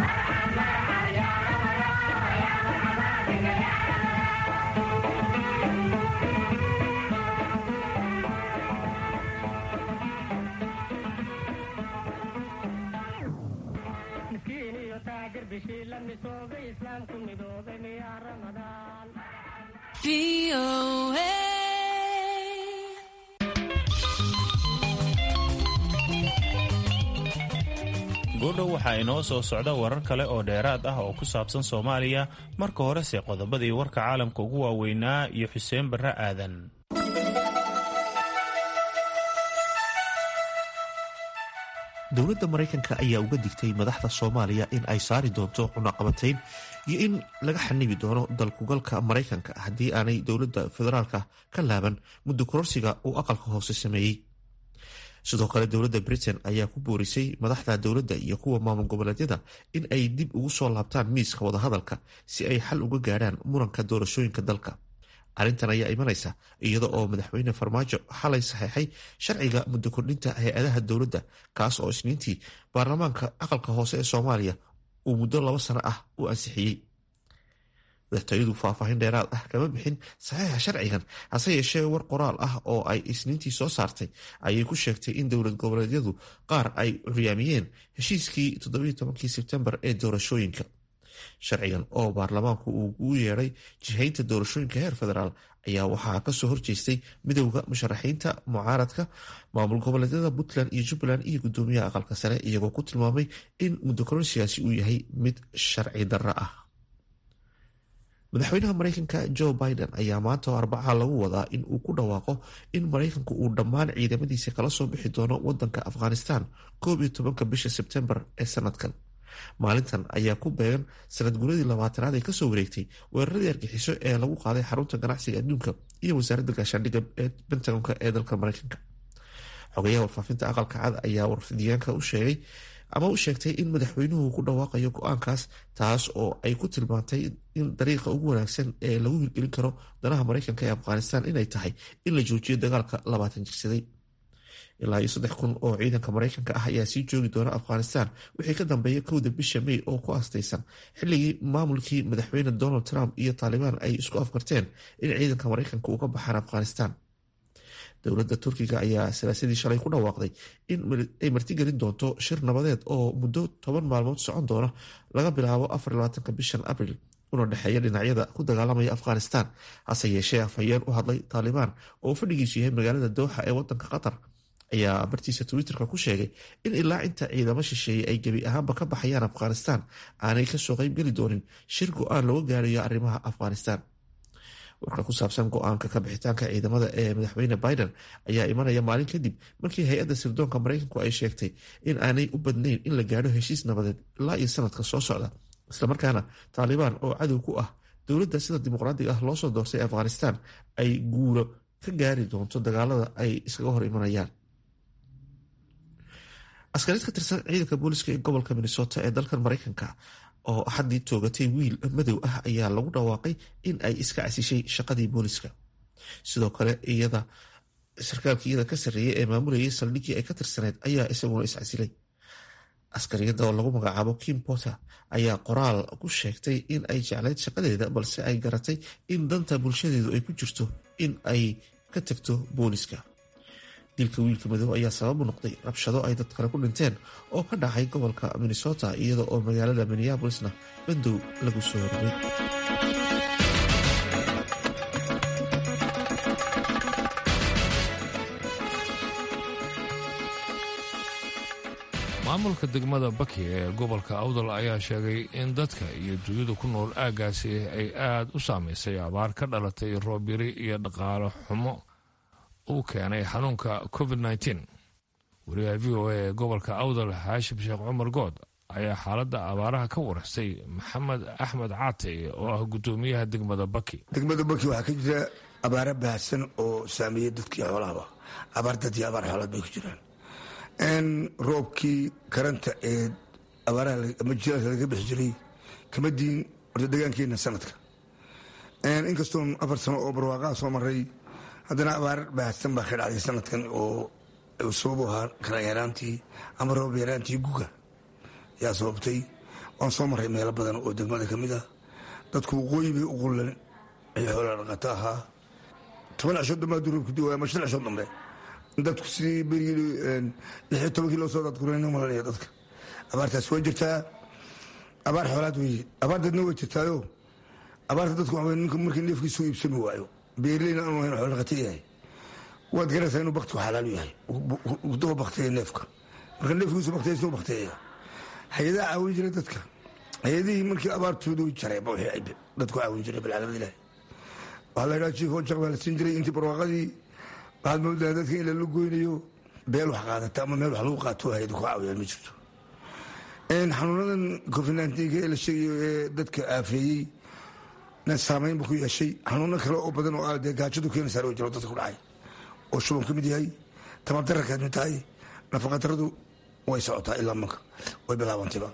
goodhow waxaa inoo soo socda warar kale oo dheeraad ah oo ku saabsan soomaaliya marka horese qodobadii warka caalamka ugu waaweynaa iyo xuseen barre aadan dowladda maraykanka ayaa uga digtay madaxda soomaaliya in ay saari doonto cunaqabatayn iyo in laga xanibi doono dalkugalka maraykanka haddii aanay dowladda federaalka ka laaban muddo kororsiga uu aqalka hoose sameeyey sidoo kale dowladda britain ayaa ku boorisay madaxda dowladda iyo kuwa maamul goboleedyada in ay dib ugu soo laabtaan miiska wadahadalka si ay xal uga gaadhaan muranka doorashooyinka dalka arrintan ayaa imanaysa iyada oo madaxweyne farmaajo xalay saxeexay sharciga muddo kordhinta hay-adaha dowladda kaas oo isniintii baarlamaanka aqalka hoose ee soomaaliya uu muddo laba sano ah u ansixiyey madaxtooyadu faahfaahin dheeraad ah kama bixin saxiixa sharcigan hase yeeshee war qoraal ah oo ay isniintii soo saartay ayay ku sheegtay in dowlad goboleedyadu qaar ay curyaamiyeen heshiiskii todobaitobankii sebtembar ee doorashooyinka sharcigan oo baarlamaanku uu ugu yeedhay jihaynta doorashooyinka heer federaal ayaa waxaa kasoo horjeestay midowda musharaxiinta mucaaradka maamul goboleedyada puntland iyo jubbaland iyo gudoomiyaha aqalka sare iyagoo ku tilmaamay in muddo kororsigaasi uu yahay mid sharci darro ah madaxweynaha maraykanka joe biden ayaa maanta oo arbaca lagu wadaa in uu ku dhawaaqo in maraykanku uu dhammaan ciidamadiisa kala soo bixi doono wadanka afghanistan koob iyo tobanka bisha sebtembar ee sanadkan maalintan ayaa ku beegan sanad guradii labaatanaad ee kasoo wareegtay weeraradii argixiso ee lagu qaaday xarunta ganacsiga adduunka iyo wasaaradda gaashaandhigga ee bentagonka ee dalka maraykanka xogayaha warfaafinta aqalka cad ayaa warfidiyaanka u sheegay ama u sheegtay in madaxweynuhu ku dhawaaqayo go-aankaas taas oo ay ku tilmaantay in dariiqa ugu wanaagsan ee lagu hirgelin karo danaha maraykanka ee afghanistan inay tahay in la joojiyo dagaalka labaatan jirsaday ilaa iyo saddex kun oo ciidanka maraykanka ah ayaa sii joogi doona afghanistan wixii ka dambeeya kowda bisha may oo ku astaysan xilligii maamulkii madaxweyne donald trump iyo taalibaan ay isku afkarteen in ciidanka maraykanka uu ka baxaan afghanistan dowladda turkiga ayaa salaasadii shalay ku dhawaaqday in ay martigelin doonto shir nabadeed oo muddo toban maalmood socon doona laga bilaabo afarlabaatanka bishan abril una dhexeeya dhinacyada ku dagaalamaya afghanistan hase yeeshee afhayeen u hadlay taalibaan oo fadhigiisu yahay magaalada dooxa ee wadanka qatar ayaa bartiisa twitterka ku sheegay in ilaa inta ciidamo shisheeye ay gebi ahaanba ka baxayaan afghanistan aanay kasoo qeybgeli doonin shir go-aan looga gaarayo arrimaha afghanistan warka ku saabsan go-aanka ka bixitaanka ciidamada ee madaxweyne biden ayaa imanaya maalin kadib markii hay-adda sirdoonka maraykanku ay sheegtay in aanay u badnayn in la gaadho heshiis nabadeed ilaa iyo sanadka soo socda islamarkaana taalibaan oo cadow ku ah dowladda sida dimuqraadiga ah loosoo doortay afghanistan ay guulo ka gaari doonto dagaalada ay iskaga hor imanayaan askariid ka tirsan ciidanka booliska ee gobolka minnesota ee dalkan maraykanka oo axaddii toogatay wiil madow ah ayaa lagu dhawaaqay in ay iska casishay shaqadii booliska sidoo kale iyada sarkaalka iyada ka sarreeyay ee maamulayay saldhiggii ay ka tirsaneyd ayaa isaguna iscasilay askariyada oo lagu magacaabo kim potter ayaa qoraal ku sheegtay in ay jeclayd shaqadeeda balse ay garatay in danta bulshadeedu ay ku jirto in ay ka tagto booliska dilka wiilka madow ayaa sababu noqday rabshado ay dad kale ku dhinteen oo ka dhacay gobolka minnesota iyada oo magaalada minneabolisna bandow lagu soo rogay maamulka degmada baki ee gobolka awdal ayaa sheegay in dadka iyo dunyada ku nool aaggaasi ay aada u saameysay abaar ka dhalatay roobyari iyo dhaqaalo xumo uu keenay xanuunka covid nteen wariyaha v o a ee gobolka awdal xaashim sheekh cumar good ayaa xaaladda abaaraha ka warastay maxamed axmed caate oo ah guddoomiyaha degmada baki degmada baki waxaa ka jira abaaro baahsan oo saameeyey dadkii xoolahaba abaar dad iyo abaar xoolaad bay ku jiraan roobkii karanta ee abaaraha ama jiilaalka laga bixi jiray kama diin horta degaankeena sanadka inkastoon afar sano oo barwaaqaha soo maray haddana abaar baahsan baa ka dhacday sanadkan oo sababu ahaa kala yaraantii ama roob yaraantii guga yaa sababtay waan soo maray meelo badan oo degmada ka mid ah dadku waqooyi bay u qullan ay xoola dhaqato ahaa toban cishood dambe hadduu roobku duwaya ama shan cishood dambe dadku sidii berigii lixyo tobankii loo soo dadkurayna malanaya dadka abaartaas waa jirtaa abaar xoolaad weeye abaar dadna way jirtaayo abaarta dadku waxa ninku markii neefkiisu iibsami waayo beerleyna aanu hayn xoolo dhaqata yahay waad garanaysaa inuu baktigu xalaal u yahay daba bakteeya neefka marka neefkiisu bakteeya soo bakteeya hay-adaha caawin jiray dadka hay-adihii markii abaartoodu jaray ba wixii dadku caawin jiray balcaalamada ilaahi waxaa la yidhaha jiif hojaq baa la siin jiray intii barwaaqadii waxaad moodaa dadka in lala goynayo beel wax qaadata ama meel wax lagu qaato hay-adu ku caawiyaan ma jirto xanuunadan covid nneteen ee la sheegayo ee dadka aafeeyey na saameynba ku yeeshay xanuuno kale oo badan oo dee gaajadu keenaysaa oo jiro dadka ku dhacay oo shuban ka mid yahay tamardarra ka mid tahay nafaqadaradu way socotaa ilaa manka way bilaabantayba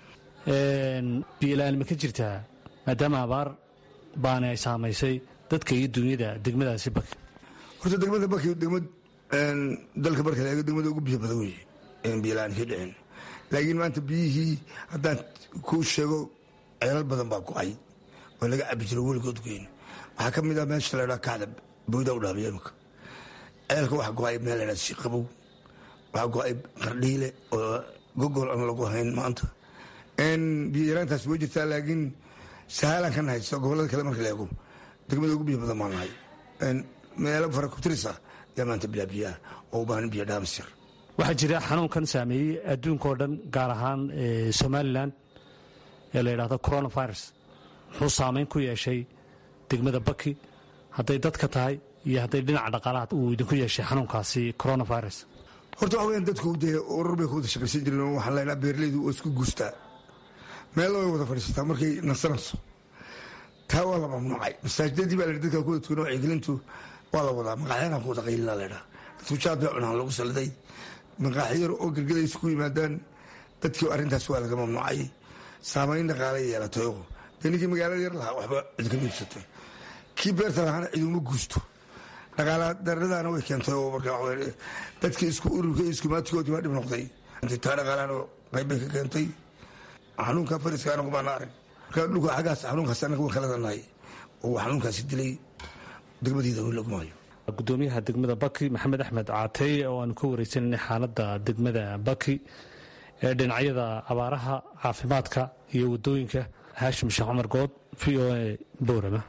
biyola-aan ma ka jirtaa maadaama abaar baana ay saamaysay dadka iyo dunyada degmadaasi baki horta degmada baki degmad dalka marka laega degmada ugu biyo badan weye biyola-aan ka dhicin laakiin maanta biyihii haddaan kuu sheego ceelal badan baa go-ay oo laga cabi jiro weligood goyn waxaa ka mid ah meesha la ydhaa kacda bowda u dhaabiya imika ceelka waxa go-ay meel la ydhaa siqabow waxaa go-ay qardhiile oo gogol aan lagu hayn maanta biyo yaraantaas way jirtaa laakiin sahaalaan ka nahay gobolada kale marka la eego degmada ugu biyo badan baan nahay meelo farakutiris ah yaa maanta bilaa biyaah oo u baahan biyo dhaamisir waxaa jira xanuunkan saameeyey adduunka oo dhan gaar ahaan somalilan ee la yidhahdo coronavirus muxuu saameyn ku yeeshay degmada baki hadday dadka tahay iyo hadday dhinaca dhaqaalaha uu idinku yeeshay xanuunkaasi coronavirus horta waxa weyan dadku dee urur bay ku wada shaqaysan jireen oo waxaan leynaa beeraleydu oo isku guustaa meel way wada fadhiisataa markay nasanayso taa waa la mamnuucay masaajidadii baa la dadka ku wada tukana wacyigelintu waa la wadaa maqaaxyana ku wada qaylina la ydhaa dadku jaad bay cunaan lagu saliday maqaaxyar oo gelgela isku yimaadaan dadkii arrintaas waa laga mamnuucay saamayn dhaqaala yeelatayo dee ninkii magaalada yar lahaa waxba cid kama iibsatay kii beerta lahaana ciduma guusto dhaqaala daradaana way keentay oo marka dadkii isku ururka iskumaatigoodii waa dhib noqday taa dhaqaalana qaybbay ka keentay xanuunka fariska anagu baana arag marka dhulka xaggaas xanuunkaas anaga waan kaladanahay oo xanuunkaasi dilay degmadiida weli laguma hayo gudoomiyaha degmada baki maxamed axmed caateye oo aanu ka wareysananay xaaladda degmada baki ee dhinacyada abaaraha caafimaadka iyo wadooyinka haashim sheekh cumar good v o a bowrama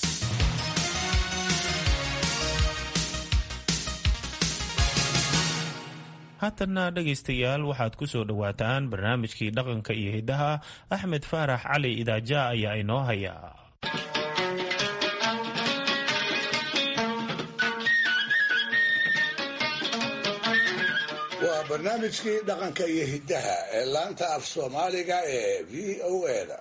haatanna dhegaystayaal waxaad ku soo dhowaataan barnaamijkii dhaqanka iyo hiddaha axmed faarax cali idaaja ayaa inoo haya waa barnaamijkii dhaqanka iyo hiddaha ee laanta af soomaaliga ee v o eda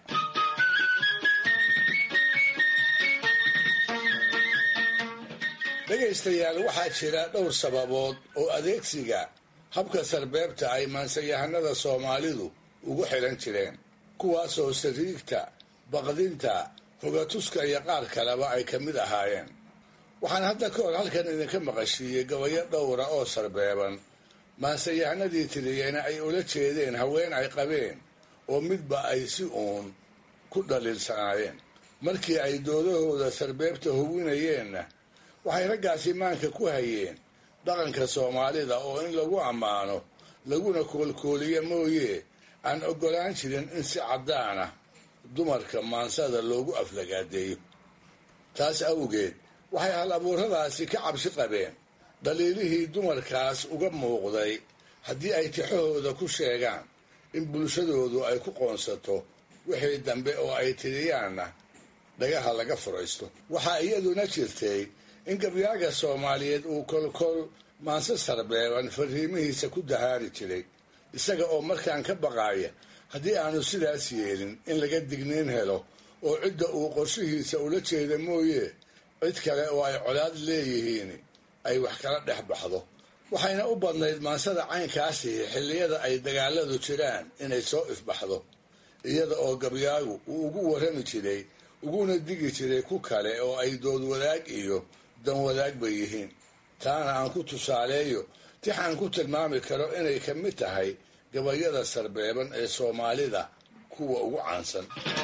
dhegaystayaal waxaa jira dhowr sababood oo adeegsiga habka sarbeebta ay maansayahanada soomaalidu ugu xilan jireen kuwaasoo sariigta baqdinta hogatuska iyo qaar kaleba ay ka mid ahaayeen waxaan hadda ka hor halkan idinka maqashiiyey gabayo dhowra oo sarbeeban maansayahanadii tiriyeyna ay ula jeedeen haween ay qabeen oo midba ay si uun ku dhaliilsanaayeen markii ay doodahooda sarbeebta hubinayeenna waxay raggaasi maanka ku hayeen dhaqanka soomaalida oo in lagu ammaano laguna koolkooliyo mooye aan oggolaan jirin in si caddaan ah dumarka maansada loogu aflagaadeeyo taas awgeed waxay hal abuuradaasi ka cabsi qabeen dhaliilihii dumarkaas uga muuqday haddii ay tixahooda ku sheegaan in bulshadoodu ay ku qoonsato wixii dambe oo ay tiriyaanna dhagaha laga furaysto waxaa iyaduna jirtay in gabyaaga soomaaliyeed uu kolkol maanse sarbeeban fariimihiisa ku dahaari jiray isaga oo markaan ka baqaaya haddii aanu sidaas yeelin in laga digniin helo oo cidda uu qorshihiisa ula jeeda mooye cid kale oo ay colaad leeyihiin ay wax kala dhex baxdo waxayna u badnayd maansada caynkaasi xilliyada ay dagaaladu jiraan inay soo ifbaxdo iyada oo gabyaagu uu ugu warrami jiray uguna digi jiray ku kale oo ay dood wadaag iyo dan wadaag bay yihiin taana aan ku tusaaleeyo tix aan ku tilmaami karo inay ka mid tahay gabayada sarbeeban ee soomaalida kuwa ugu caansan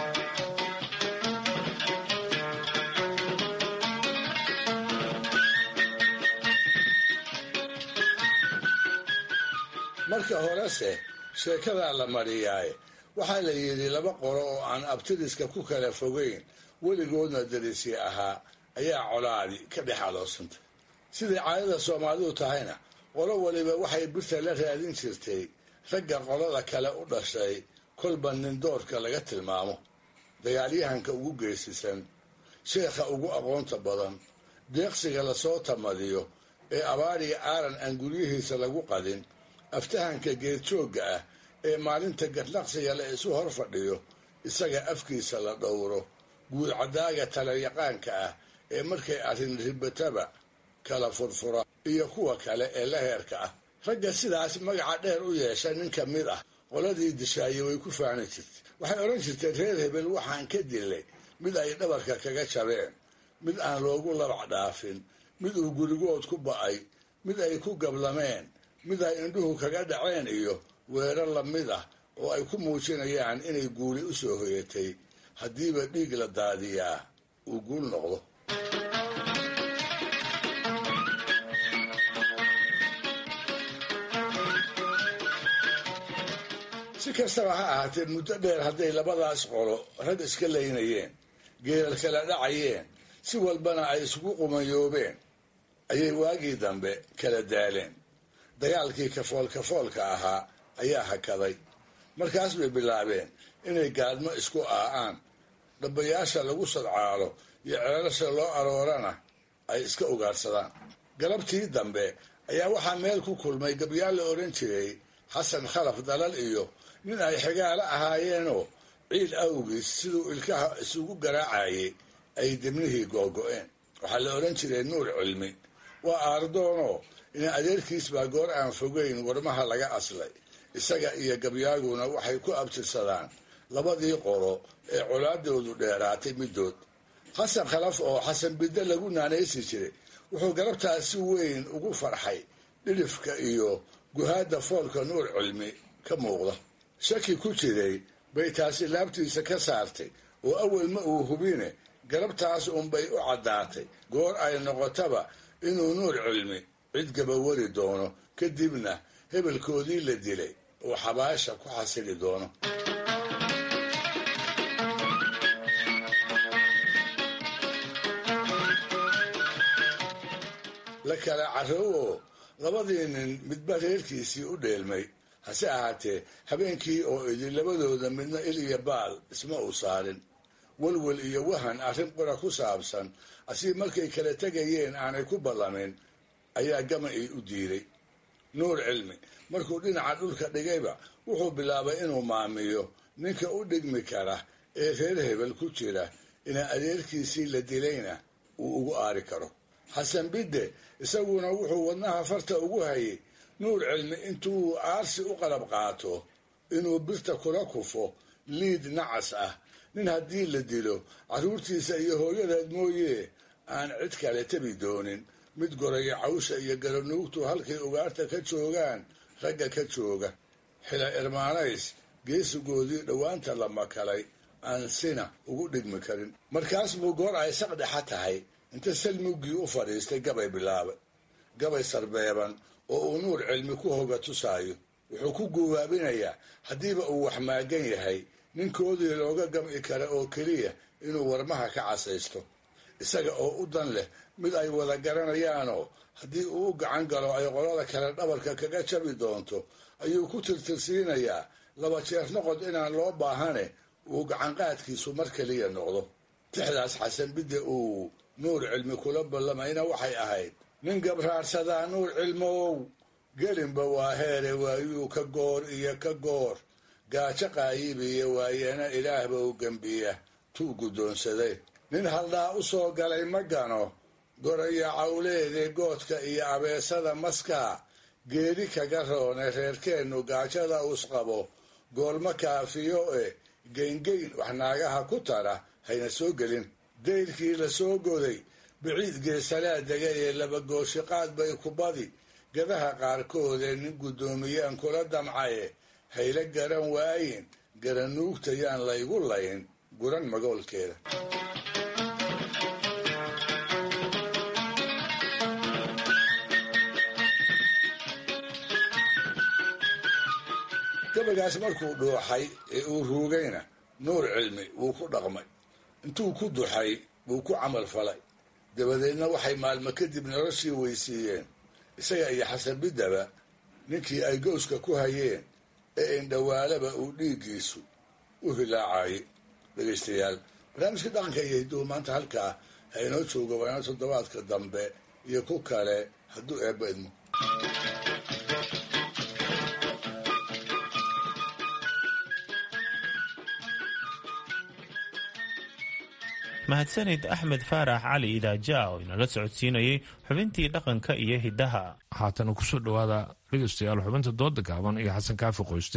marka horese sheekadaa la mariyaaye waxaa la yidhi laba qoro oo aan abtiriska ku kala fogeyn weligoodna darisi ahaa ayaa colaadi ka dhex aloosantay siday caadada soomaalidu tahayna qolo waliba waxay birta la raadin jirtay ragga qolada kale u dhashay kolba nindoorka laga tilmaamo dagaalyahanka ugu geesisan sheekha ugu aqoonta badan deeqsiga lasoo tamadiyo ee abaariga aaran aan guryihiisa lagu qadin aftahanka geedjoogga ah ee maalinta gadnaqsiga la isu hor fadhiyo isaga afkiisa la dhowro guudcadaaga talayaqaanka ah ee markay arrin ribataba kala furfura iyo kuwa kale ee la heerka ah ragga sidaas magaca dheer u yeesha nin ka mid ah qoladii dishaaye way ku faani jirtay waxay odhan jirtay reer hebel waxaan ka dilay mid ay dhabarka kaga jabeen mid aan loogu labac dhaafin mid uu gurigood ku ba'ay mid ay ku gablameen mid ay indhuhu kaga dhaceen iyo weerar lamid ah oo ay ku muujinayaan inay guuli u soo hoyatay haddiiba dhiig la daadiyaa uu guul noqdo si kastaba ha ahaatee muddo dheer hadday labadaas qolo rag iska laynayeen geerar kala dhacayeen si walbana ay isugu qumayoobeen ayay waagii dambe kala daaleen dagaalkii kafoolkafoolka ahaa ayaa hakaday markaas bay bilaabeen inay gaadmo isku aa'aan dhabbayaasha lagu sadcaalo iyo ceelasha loo aroorana ay iska ugaadhsadaan galabtii dambe ayaa waxaa meel ku kulmay gabyaal la odhan jiray xasan khalaf dalal iyo nin ay xigaalo ahaayeenoo ciid awgiis siduu ilkaha isugu garaacayay ay dibnihii googo'een waxaa la odhan jiray nuur cilmi waa aardoonoo in adeerkiis baa goor aan fogeyn warmaha laga aslay isaga iyo gabyaaguna waxay ku abtirsadaan labadii qolo ee colaadoodu dheeraatay middood xasan khalaf oo xasan bidde lagu naanaysi jiray wuxuu galabtaas si weyn ugu farxay dhidhifka iyo guhaadda foolka nuur cilmi ka muuqda shaki ku jiray bay taasi laabtiisa ka saartay oo awel ma uu hubine galabtaas unbay u caddaatay goor ay noqotaba inuu nuur cilmi cid gabawari doono kadibna hebelkoodii la dilay oo xabaasha ku xasili doono la kala carrow oo labadii nin midba reerkiisii u dheelmay hase ahaatee habeenkii oo idin labadooda midna il iyo baal isma uu saarin walwal iyo wahan arrin qura ku saabsan asii markay kala tegayeen aanay ku ballamin ayaa gama-ii u diiday nuur cilmi markuu dhinaca dhulka dhigayba wuxuu bilaabay inuu maamiyo ninka u dhigmi kara ee reer hebel ku jira inaa adeerkiisii la dilayna uu ugu aari karo xasan bidde isaguna wuxuu wadnaha farta ugu hayay nuur cilmi intuu aarsi u qalab qaato inuu birta kula kufo liid nacas ah nin haddii la dilo carruurtiisa iyo hooyadeed mooyee aan cid kale tabi doonin mid goraya cawsha iyo garanuugtu halkay ugaarta ka joogaan ragga ka jooga xila irmaanays geesigoodii dhowaanta la makalay aan sina ugu dhigmi karin markaas buu goor ay saqdhexa tahay inta salmuggii u fadhiistay gabay bilaabay gabay sarbeeban oo uu nuur cilmi ku hoga tusaayo wuxuu ku guwaabinayaa haddiiba uu wax maagan yahay ninkoodii looga gam'i kara oo keliya inuu warmaha ka casaysto isaga oo u dan leh mid ay wada garanayaanoo haddii uu u gacan galo ay qolada kale dhabarka kaga jabi doonto ayuu ku tirtirsiinayaa laba jeer noqod inaan loo baahane uu gacanqaadkiisu mar keliya noqdo tixdaas xasan bidde uu nuur cilmi kula ballamayna waxay ahayd nin gabraarsadaa nuur cilmow gelinba waa heere waayuu ka goor iyo ka goor gaajo qaayibiya waayeena ilaahba u gembiya tuu guddoonsaday nin haldhaa u soo galay ma gano goraya cawleede goodka iyo abeesada maskaa geeri kaga roone reerkeennu gaajada usqabo goolma kaafiyo e geyngeyn wax naagaha ku tara hayna soo gelin dayrkii la soo goday biciid geesalaa degay ee labagooshiqaad bay ku badi gadaha qaarkoodee nin guddoomiyaan kula damcaye hayla garan waayin garanuugta yaan laygu layn guran magoolkeeda gabaygaas markuu dhuuxay ee uu ruugayna nuur cilmi wuu ku dhaqmay intuu ku duxay buu ku camal falay dabadeedna waxay maalmo kadib noloshii weysiiyeen isaga iyo xasanbidaba ninkii ay gowska ku hayeen ee indhawaalaba uu dhiiggiisu u hilaacayay dhegaystayaal barnaamijka dhaqanka iyo hidduhu maanta halkaa ha inoo jooga waana toddobaadka dambe iyo ku kale hadduu eebba idmo mahadsanid axmed faarax cali idaaja oo inala socodsiinayay xubintii dhaqanka iyo hiddaha haatana kusoo dhowaada dhegaystayaal xubinta dooda gaaban iyo xasan kaafi qoyste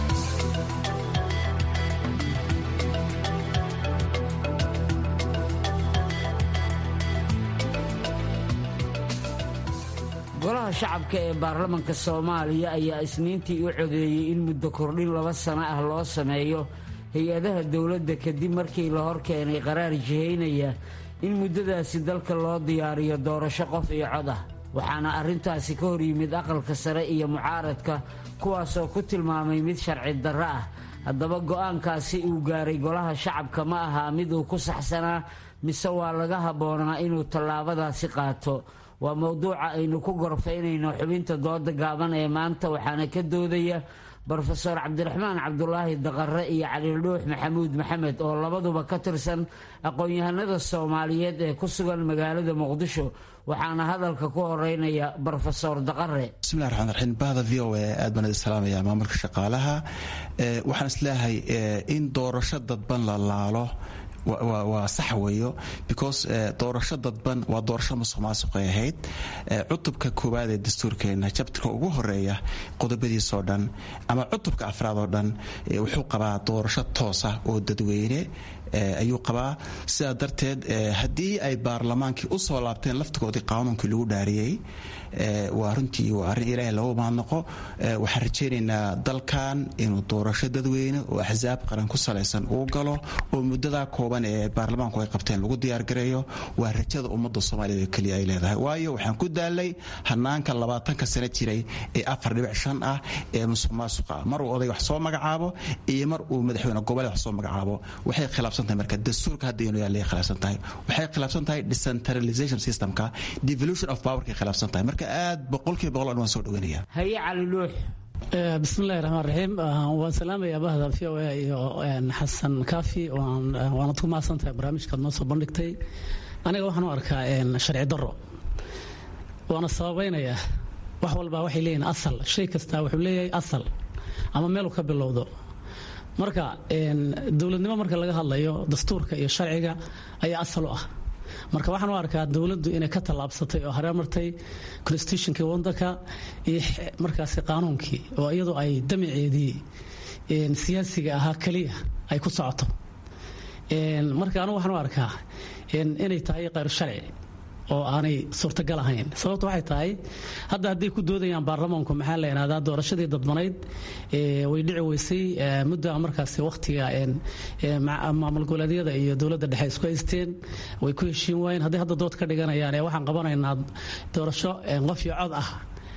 golaha shacabka ee baarlamanka soomaaliya ayaa isniintii u codeeyey in muddo kordhin laba sano ah loo sameeyo hay-adaha dowladda kadib markii la hor keenay qaraar jihaynaya in muddadaasi dalka loo diyaariyo doorasho qof iyo cod ah waxaana arrintaasi ka hor yimid aqalka sare iyo mucaaradka kuwaasoo ku tilmaamay mid sharci darro ah haddaba go'aankaasi uu gaaray golaha shacabka ma ahaa mid uu ku saxsanaa mise waa laga habboonaa inuu tallaabadaasi qaato waa mowduuca aynu ku gorfaynayno xubinta dooda gaaban ee maanta waxaana ka doodaya brofeor cabdiraxmaan cabdulaahi daqare iyo calildhuux maxamuud maxamed oo labaduba ka tirsan aqoon-yahanada soomaaliyeed ee ku sugan magaalada muqdisho waxaana hadalka ku horeynaya brofesor daqare bismillahi raxmaan raxiim bahda v o a aad baan idin salaamaya maamulka shaqaalaha waxaan isleeyahay in doorasho dadban la laalo waa sax weeyo because doorasho dadban waa doorasho musuq maasuqay ahayd cutubka koowaad ee dastuurkeena jabtarka ugu horeeya qodobadiisoo dhan ama cutubka afraad oo dhan wuxuu qabaa doorasho toosa oo dadweyne ayuu qabaa sidaa darteed haddii ay baarlamaankii u soo laabteen laftigoodii qaanuunkii lagu dhaariyey waa runtii waa arrin ilaahay lagu mahadnaqo waxaan rajaynaynaa dalkan inuu doorasho dadweyne oo axsaab qaran ku salaysan uu galo oo muddadaa kooban ee baarlamaanku ay qabteen lagu diyaargareeyo waa rajada ummadda soomaaliyed oo keliya ay leedahay waayo waxaan ku daalay hanaanka labaatanka sano jiray ee afar dhibic shan ah ee musuq maasuqa mar uu oday wax soo magacaabo iyo mar uu madaxweyne goboleed wax soo magacaabo waxay khilaafsan tahay marka dastuurka hadda inuu yaallay khilaafsan tahay waxay khilaafsan tahay decentralization systemka devolution of powerkay khilaafsan tahay marka aad boqolkiiba boqol waan soo dhaweynaya haye cali luux bismillahi raxmaan raxiim waan salaamayaa bahda v o a iyo xasan kaafi waanad ku mahadsan tahay barnaamijkaad noo soo bandhigtay aniga waxaan u arkaa sharci daro waana sababaynayaa wax walbaa waxay leeyihin asal shay kastaa wuxuu leeyahay asal ama meeluu ka bilowdo marka dowladnimo marka laga hadlayo dastuurka iyo sharciga ayaa asal u ah marka waxaan u arkaa dowladdu inay ka tallaabsatay oo hareemartay constitutionkii wadanka iyo markaasi qaanuunkii oo iyadoo ay damaceedii siyaasiga ahaa keliya ay ku socoto marka anigu waxaan u arkaa inay tahay qayr sharci oo aanay suurtagal ahayn sababta waxay tahay hadda hadday ku doodayaan baarlamaanku maxaa la yidhahdaa doorashadii dadbanayd way dhici weysay mudda markaasi wakhtiga maamul goboleedyada iyo dowladda dhexe isku haysteen way ku heshiin waayeen hadday hadda dood ka dhiganayaan ee waxaan qabanaynaa doorasho qof iyo cod ah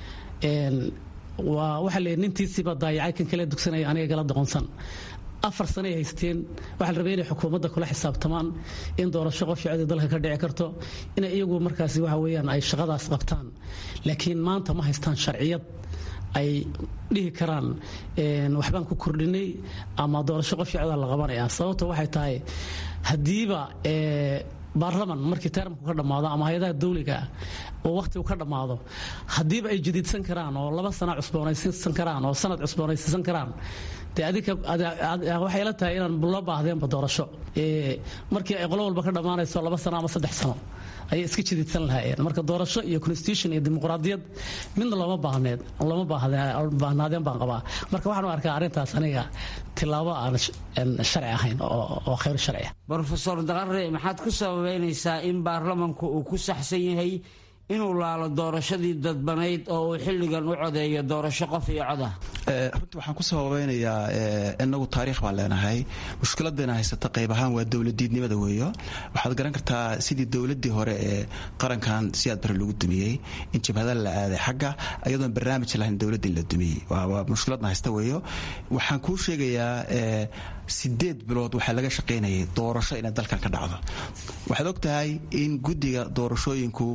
waa waxa la nintiisiiba daayacay kan kale dugsanaya aniga gala doqonsan afar sano ay haysteen waxaa la rabay inay xukuumadda kula xisaabtamaan in doorasho qof codii dalka ka dhici karto inay iyagu markaasi waxa weeyaan ay shaqadaas qabtaan laakiin maanta ma haystaan sharciyad ay dhihi karaan waxbaan ku kordhinay ama doorasho qof codaa la qabanaya sababta waxay tahay haddiiba baarlaman markii termku ka dhammaado ama hay-adaha dawliga oo wakhtigu ka dhammaado haddiiba ay jadiidsan karaan oo laba sana cusboonaysiisan karaan oo sanad cusboonaysiisan karaan dee adinka waxay la tahay inaan loo baahdeenba doorasho markii ay qolo walba ka dhammaanayso laba sano ama saddex sano ayay iska jadiidsan lahaayeen marka doorasho iyo constitution iyo dimuqraadiyad midna looma baahneed looma baahnaadeen baan qabaa marka waxaan u arkaa arrintaas aniga tilaabo aan sharci ahayn oo khayr sharci brofesor daqare maxaad ku sababeynaysaa in baarlamanku uu ku saxsan yahay inuu laalo doorashadii dadbanayd oo uu xilligan u codeeyo doorasho qof iyo cod ah runtii waxaan ku sababeynayaa inagu taariikh baan leenahay mushkiladayna haysata qayb ahaan waa dowladiidnimada weeyo waxaad garan kartaa sidii dowladii hore ee qarankan siyaad bare lagu dumiyey in jabhada la aaday xagga iyadoon barnaamij lahayn dowladii la dumiyey waa mushkiladna haysta weeyo waxaan kuu sheegayaa sideed bilood waxaa laga shaqaynayay doorasho inay dalkan ka dhacdo waxaad og tahay in guddiga doorashooyinku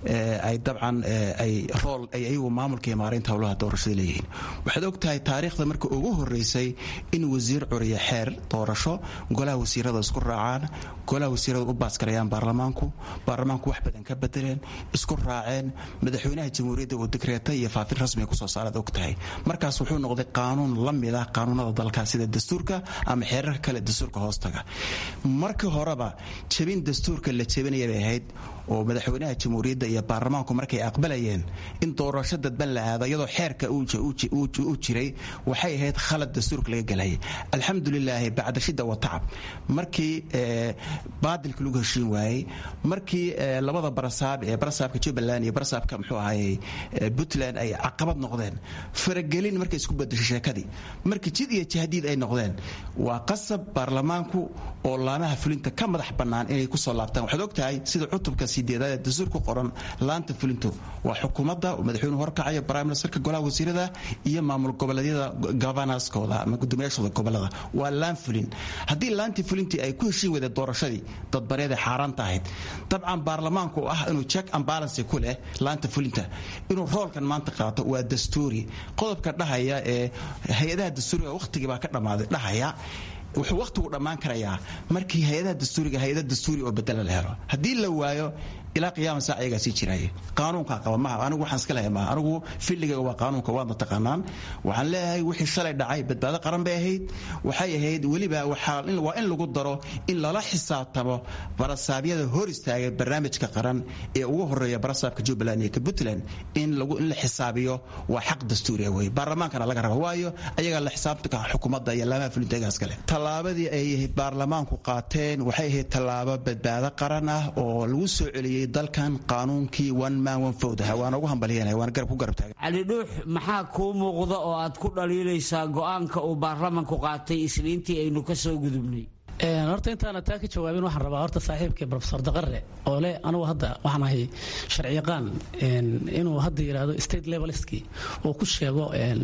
ay dabcan ay rool ay ayagu maamulka iyo maareynta howlaha doorashada leeyihiin waxaad og tahay taariikhda marka ugu horeysay in wasiir curiya xeer doorasho golaha wasiirada isku raacaan golaha wasiirada u baasgarayaan baarlamaanku baarlamaanku wax badan ka bedeleen isku raaceen madaxweynaha jamhuuriyadda oo dekreeta iyo faafin rasmiga kusoo saaraad og tahay markaas wuxuu noqday qaanuun la mid ah qaanuunada dalka sida dastuurka ama xeerarka kale dastuurka hoostaga markii horeba jabin dastuurka la jabinaya bay ahayd oo madaxweynaha jamhuuriyadda iyo baarlamaanku markay aqbalayeen in doorasho dadban la aado iyadoo xeerka uu jiray waxay ahayd khalad dastuurka laga galayay alxamdulilaahi bacda shida wa tacab markii baadilka lagu heshiin waayey markii labada barasaab ee barasaabka jubbaland iyo barasaabka muxuu ahayey puntland ay caqabad noqdeen faragelin markay isku bedeshay sheekadii markii jid iyo jahdiid ay noqdeen waa qasab baarlamaanku oo laamaha fulinta ka madax bannaan inay kusoo laabtaan waxaad og tahay sida cutubka sideedaad ee dastuur ku qoran laanta fulintu waa xukuumadda madaxweynuhu horkacayo prime ministerka golaha wasiirada iyo maamul goboleedyada governorskooda ama guddoomiyaashooda gobolada waa laan fulin haddii laantii fulintii ay ku heshiin weyda doorashadii dadbareed ee xaaraanta ahayd dabcan baarlamaanku ah inuu check and balance ku leh laanta fulinta inuu roolkan maanta qaato waa dastuuri qodobka dhahaya ee hay-adaha dastuuriga wakhtigii baa ka dhammaaday dhahaya wuxuu wakhtigu dhammaan karayaa markii hay-adaha dastuuriga hay-ada dastuuri oo bedela la helo haddii la waayo ilaa qiyaama saac ayagaa sii jiraaye qaanuunkaa qaba maha anigu waxaan iska lehay maha anigu filligayga waa qaanuunka waadna taqaanaan waxaan leeyahay wixii shalay dhacay badbaado qaran bay ahayd waxay ahayd weliba waa in lagu daro in lala xisaabtamo barasaabyada hor istaagay barnaamijka qaran ee ugu horeeya barasaabka jubbaland iyo ka puntland in la xisaabiyo waa xaq dastuuriya wey baarlamaankana laga raba waayo ayagaa la xisaabtanka xukuumadda iyo laamaha fulinta ayagaa iskale tallaabadii ay baarlamaanku qaateen waxay ahayd tallaabo badbaado qaran ah oo lagu soo celiyey dalkan qaanuunkii one man one vote ah waana ugu hambalyanaya waana garab ku garab taagan cali dhuux maxaa kuu muuqda oo aad ku dhaliilaysaa go'aanka uu baarlamanku qaatay isniintii aynu ka soo gudubnay horta intaana taa ka jawaabin waxaan rabaa horta saaxiibkii profesor daqare oo le anugu hadda waxaan ahay sharciyaqaan inuu hadda yidhaahdo state levelistki uu ku sheego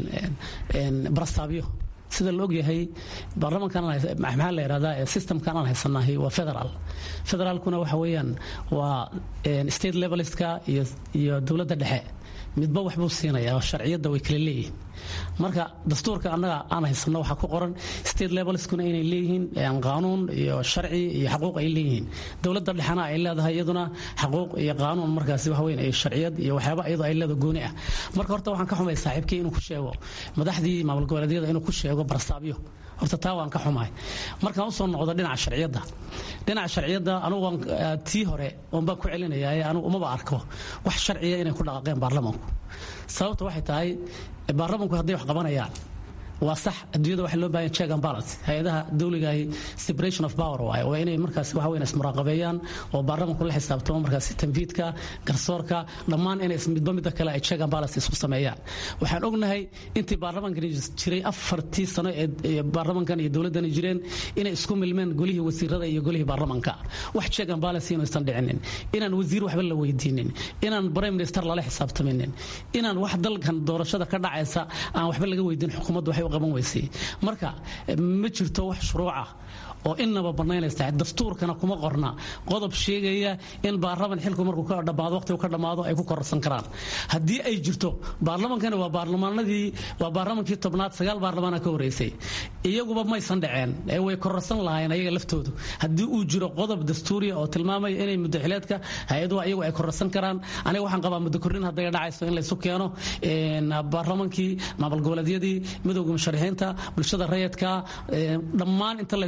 barastaabyo sida la ogyahay baarlamankan maxaa la yidhahdaa systemkan aan haysanahay waa federal federaalkuna waxa weeyaan waa state levelistka iyo dowladda dhexe midba waxbuu siinaya sharciyadda way kala leeyihiin marka dastuurka annaga aan haysano waxaa ku qoran state levelskuna inay leeyihiin qaanuun iyo sharci iyo xaquuq ay leeyihiin dowladda dhexena ay leedahay iyaduna xaquuq iyo qaanuun markaasi waxa weyn sharciyad iyo waxyaaba iyadoo ay leedahay gooni ah marka horta waxaan ka xumay saaxiibkii inuu ku sheego madaxdii maamul goboleedyada inuu ku sheego barastaabyo horta taa waan ka xumahay markaan usoo noqdo dhinaca sharciyadda dhinaca sharciyadda anugu tii hore oon baan ku celinayaa anugu umaba arko wax sharciya inay ku dhaqaaqeen baarlamanku sababta waxay tahay baarlamanku hadday wax qabanayaan waa sax adduunyada waxa loo baahan check and balance hay-adaha dawligahi separation of power waaye waa inay markaas waxa weyn ismuraaqabeeyaan oo baarlamanku la xisaabtamo markaas tanfiidka garsoorka dhammaan inay midba midda kale ay check and balance isku sameeyaan waxaan ognahay intii baarlamankani jiray afartii sano ee baarlamankan iyo dowladdani jireen inay isku milmeen golihii wasiirada iyo golihii baarlamanka wax check and balance inaysan dhicinin inaan wasiir waxba la weydiinin inaan prime minister lala xisaabtaminin inaan wax dalkan doorashada ka dhacaysa aan waxba laga weydiin xukuumaddu waxay qaban weysay marka ma jirto wax shuruuca oo inaba banaynaysa dastuurkana kuma qorna qodob sheegaya in baarlaman xilku markuu ka dhamaado waqtigu ka dhamaado ay ku kororsan karaan haddii ay jirto baarlamankani waa baarlamaanadii waa baarlamankii tobnaad sagaal baarlamaana ka horeysay iyaguba maysan dhaceen ee way kororsan lahaayeen ayaga laftoodu haddii uu jiro qodob dastuuriya oo tilmaamaya inay muddaxileedka hay-aduhu ayagu ay kororsan karaan aniga waxaan qabaa muddo kordhin hadday dhacayso in laysu keeno baarlamankii maamul goboleedyadii midowga musharixiinta bulshada rayidka dhammaan inta laysu keeno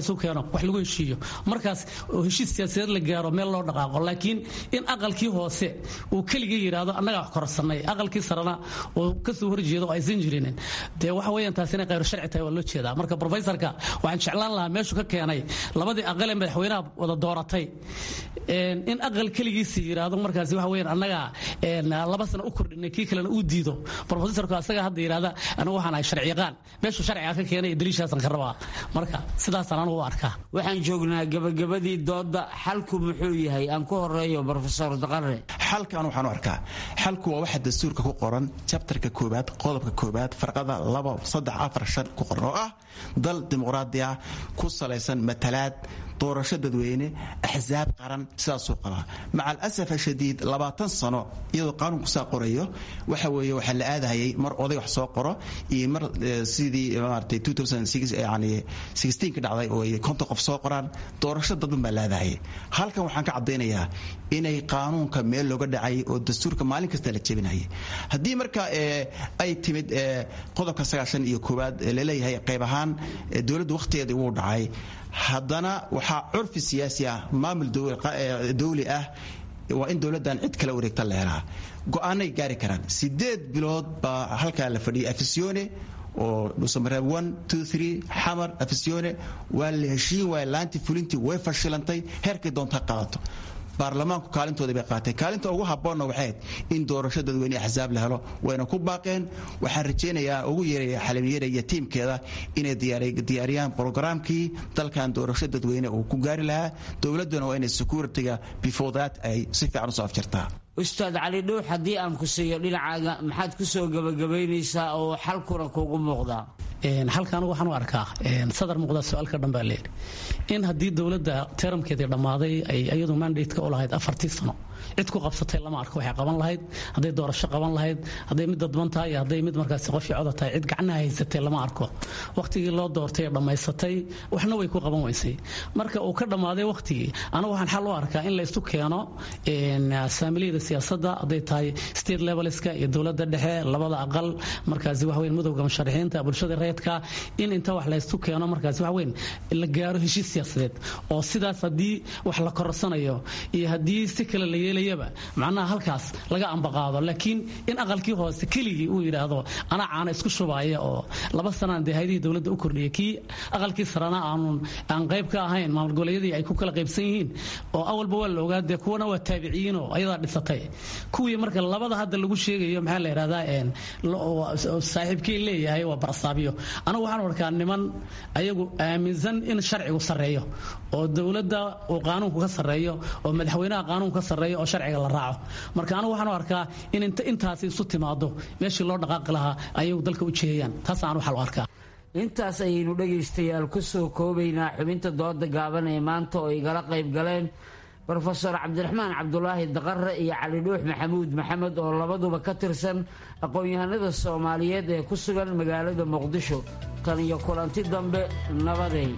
wax lagu heshiiyo markaas oo heshiis siyaasadeed la gaaro meel loo dhaqaaqo laakiin in aqalkii hoose uu keligii yidhaahdo annagaa wax korsanay aqalkii sarena uu kasoo horjeedo oo aysan jirinin dee waxa weeyaan taas inay khayr sharci tahay waa loo jeedaa marka profesorka waxaan jeclaan lahaa meeshu ka keenay labadii aqal ee madaxweynaha wada dooratay in aqal keligiisi yidhaahdo markaasi waxa weeyaan annagaa laba sano u kordhinay kii kalena uu diido profesorku asaga hadda yidhahda anigu waxaan ahay sharci yaqaan meeshu sharciga ka keenay daliishaasan ka rabaa marka sidaasaan anigu u arkaa waxaan joognaa gabagabadii dooda xalku muxuu yahay aan ku horeeyo brofesor daqare xalkan waxaan u arkaa xalku waa waxa dastuurka ku qoran jabtarka koobaad qodobka koobaad farqada laba saddex afar shan ku qoran oo ah dal dimuqraadi ah ku salaysan matalaad doorasho dadweyne axsaab qaran sidaasuu qabaa maca alasaf ashadiid labaatan sano iyadoo qaanuunku saa qorayo waxa weeye waxaa la aadahayay mar oday wax soo qoro iyo mar sidii maaragtay yani ka dhacday oo ay konton qof soo qoraan doorasho dadban baa la aadahayay halkan waxaan ka caddaynayaa inay qaanuunka meel looga dhacay oo dastuurka maalin kasta la jebinayay haddii marka ay timid qodobka sagaashan iyo koowaad laleeyahay qayb ahaan dowladdu wakhtigeedii wuu dhacay haddana waxaa curfi siyaasi ah maamul dawli ah waa in dowladdan cid kala wareegta la helaa go-aanay gaari karaan sideed bilood baa halkaa la fadhiyay afisione oo dhuusamareeb xamar afisione waa la heshiin waaya laantii fulintii way fashilantay heerkay doonta qaadato baarlamaanku kaalintooda bay qaatay kaalinta ugu habboonna waxayd in doorasho dadweyne axsaab la helo wayna ku baaqeen waxaan rajaynayaa ugu yeeraya xalimiyeera iyo tiimkeeda inay diyaariyaan brogaraamkii dalkan doorasho dadweyne uu ku gaari lahaa dowladduna waa inay securitiga before that ay si fiican usoo afjartaa ustaad cali dhuux haddii aan ku siiyo dhinacaaga maxaad ku soo gabagabaynaysaa oo xalkuna kugu muuqdaa xalka anigu waxaan u arkaa sadar muuqda su-aalka dhan baa leehi in haddii dowladda teramkeedii dhammaaday ay iyadu mandateka u lahayd afartii sano cid ku qabsatay lama arko waxay qaban lahayd hadday doorasho qaban lahayd hadday mid dadban tahay iyo hadday mid markaasi qofii coda tahay cid gacnaha haysatay lama arko wakhtigii loo doortay ee dhammaysatay waxna way ku qaban weysay marka uu ka dhammaaday wakhtigii anigu waxaan xal u arkaa in la isu keeno saamiliyada siyaasadda hadday tahay state levelska iyo dowladda dhexe labada aqal markaasi waxa weyn madowga musharaxiinta bulshada reedka in inta wax la isu keeno markaasi waxa weyn la gaaro heshiis siyaasadeed oo sidaas haddii wax la kororsanayo iyo haddii si kale la yeelayaba macnaha halkaas laga ambaqaado laakiin in aqalkii hoose keligii uu yidhaahdo anaa caana isku shubaaya oo laba sanaan dee haydihii dowladda u kordhiyay kii aqalkii sarana aanun aan qayb ka ahayn maamul goboleedyadii ay ku kala qaybsan yihiin oo awalba waa la ogaa dee kuwana waa taabiciyiinoo ayadaa dhisatay kuwii marka labada hadda lagu sheegayo maxaa la yidhahdaa saaxiibkii leeyahay waa barsaabyo anigu waxaan arkaa niman ayagu aaminsan in sharcigu sarreeyo oo dowladda uu qaanuunku ka sarreeyo oo madaxweynaha qaanuunku ka sarreeyo oo sharciga la raaco marka anigu waxaan arkaa in intaasi isu timaado meeshii loo dhaqaaqi lahaa ayagu dalka u jeeyaan taas aan waxaa u arkaa intaas ayaynu dhegaystayaal ku soo koobaynaa xubinta dooda gaaban ee maanta oo igala qayb galeen rofeor cabdiraxmaan cabdulaahi daqare iyo cali dhuux maxamuud maxamed oo labaduba ka tirsan aqoon-yahanada soomaaliyeed ee ku sugan magaalada muqdisho tan iyo kulanti dambe nabaday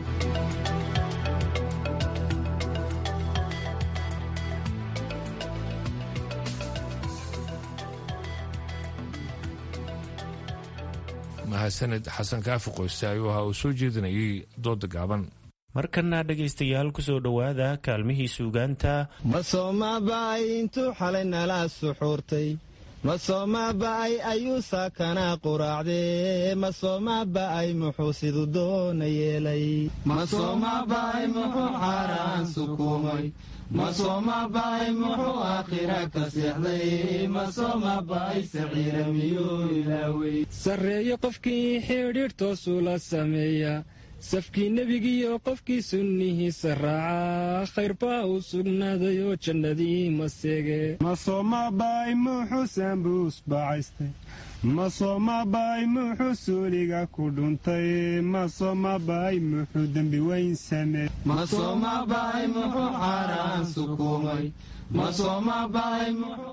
mahadsaned xasan kaafi qoyste ayuu ahaa uu soo jeedinayay dooda gaaban markana dhegaystayaal kusoo dhowaada kaalmihii suugaanta masoomaba'ay intuu xalay nala suxuurtay masoomaba'ay ayuu saakanaa quraacdee masoomaba'ay muxuu siduu doona yeelay masoomaba'ay muxuu xaaraan sukuumay masoomaba'ay muxuu aakhira ka seexday masoomaba'ay saciira miyuu ilaawey sarreeyo qofkii xidhiidh toosuu la sameeya safkii nebigiiyo qofkii sunnihiisa raacaa khayr baa u sugnaaday oo jannadii maseege masoomaba'ay muxuu saambuus bacaystay masoomaba'ay muxuu suuliga ku dhuntay masoomaba'ay muxuu dembi weyn sameey masoomaba'ay muxuu xaaraan sukuumay masoomaba'ay muxuu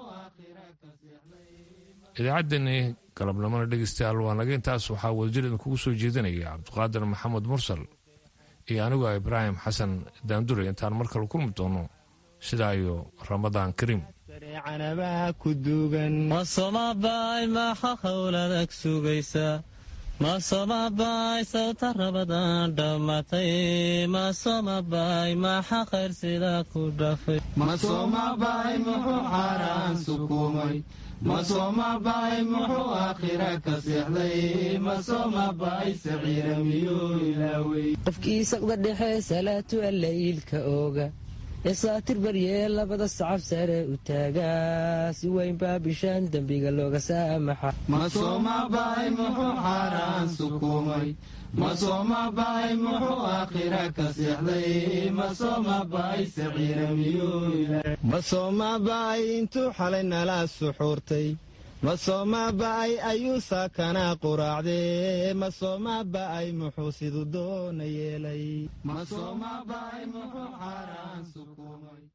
idaacaddani galabnimona dhegeystayaal waa naga intaas waxaa wadajirdan kugu soo jeedinaya cabdiqaadir maxamed mursal iyo anigu ibraahim xasan daandure intaan mar kale kulmi doono sidaa iyo ramadaan kariim canabaa ku duugan masoomaba'ay maxa howladag sugaysa masomabaay sawta rabadaan dhammatay masomabaay maxa khayr sidaa ku dhafay masomabaay muxuu xaaraan sukumay masomabaay muxuu aakhira ka seexday masomabaay saciira miyuu ilaawey qofkii saqda dhexe salaatu allayiilka ooga ee saatir baryee labada sacab sare u taagaa si weyn baa bishaan dembiga looga saamaxa masomabaay muxuu xaaraan sukumay masomabaay muxuu aakhira ka seexday masomabaay saciira miyuu ilaawey masoomaba'ay intuu xalay nala suxuurtay masoomaba'ay ayuu saakanaa quraacdee masoomaba'ay muxuu siduu doona yeelay masomabaay muxuu xaaraan sukumay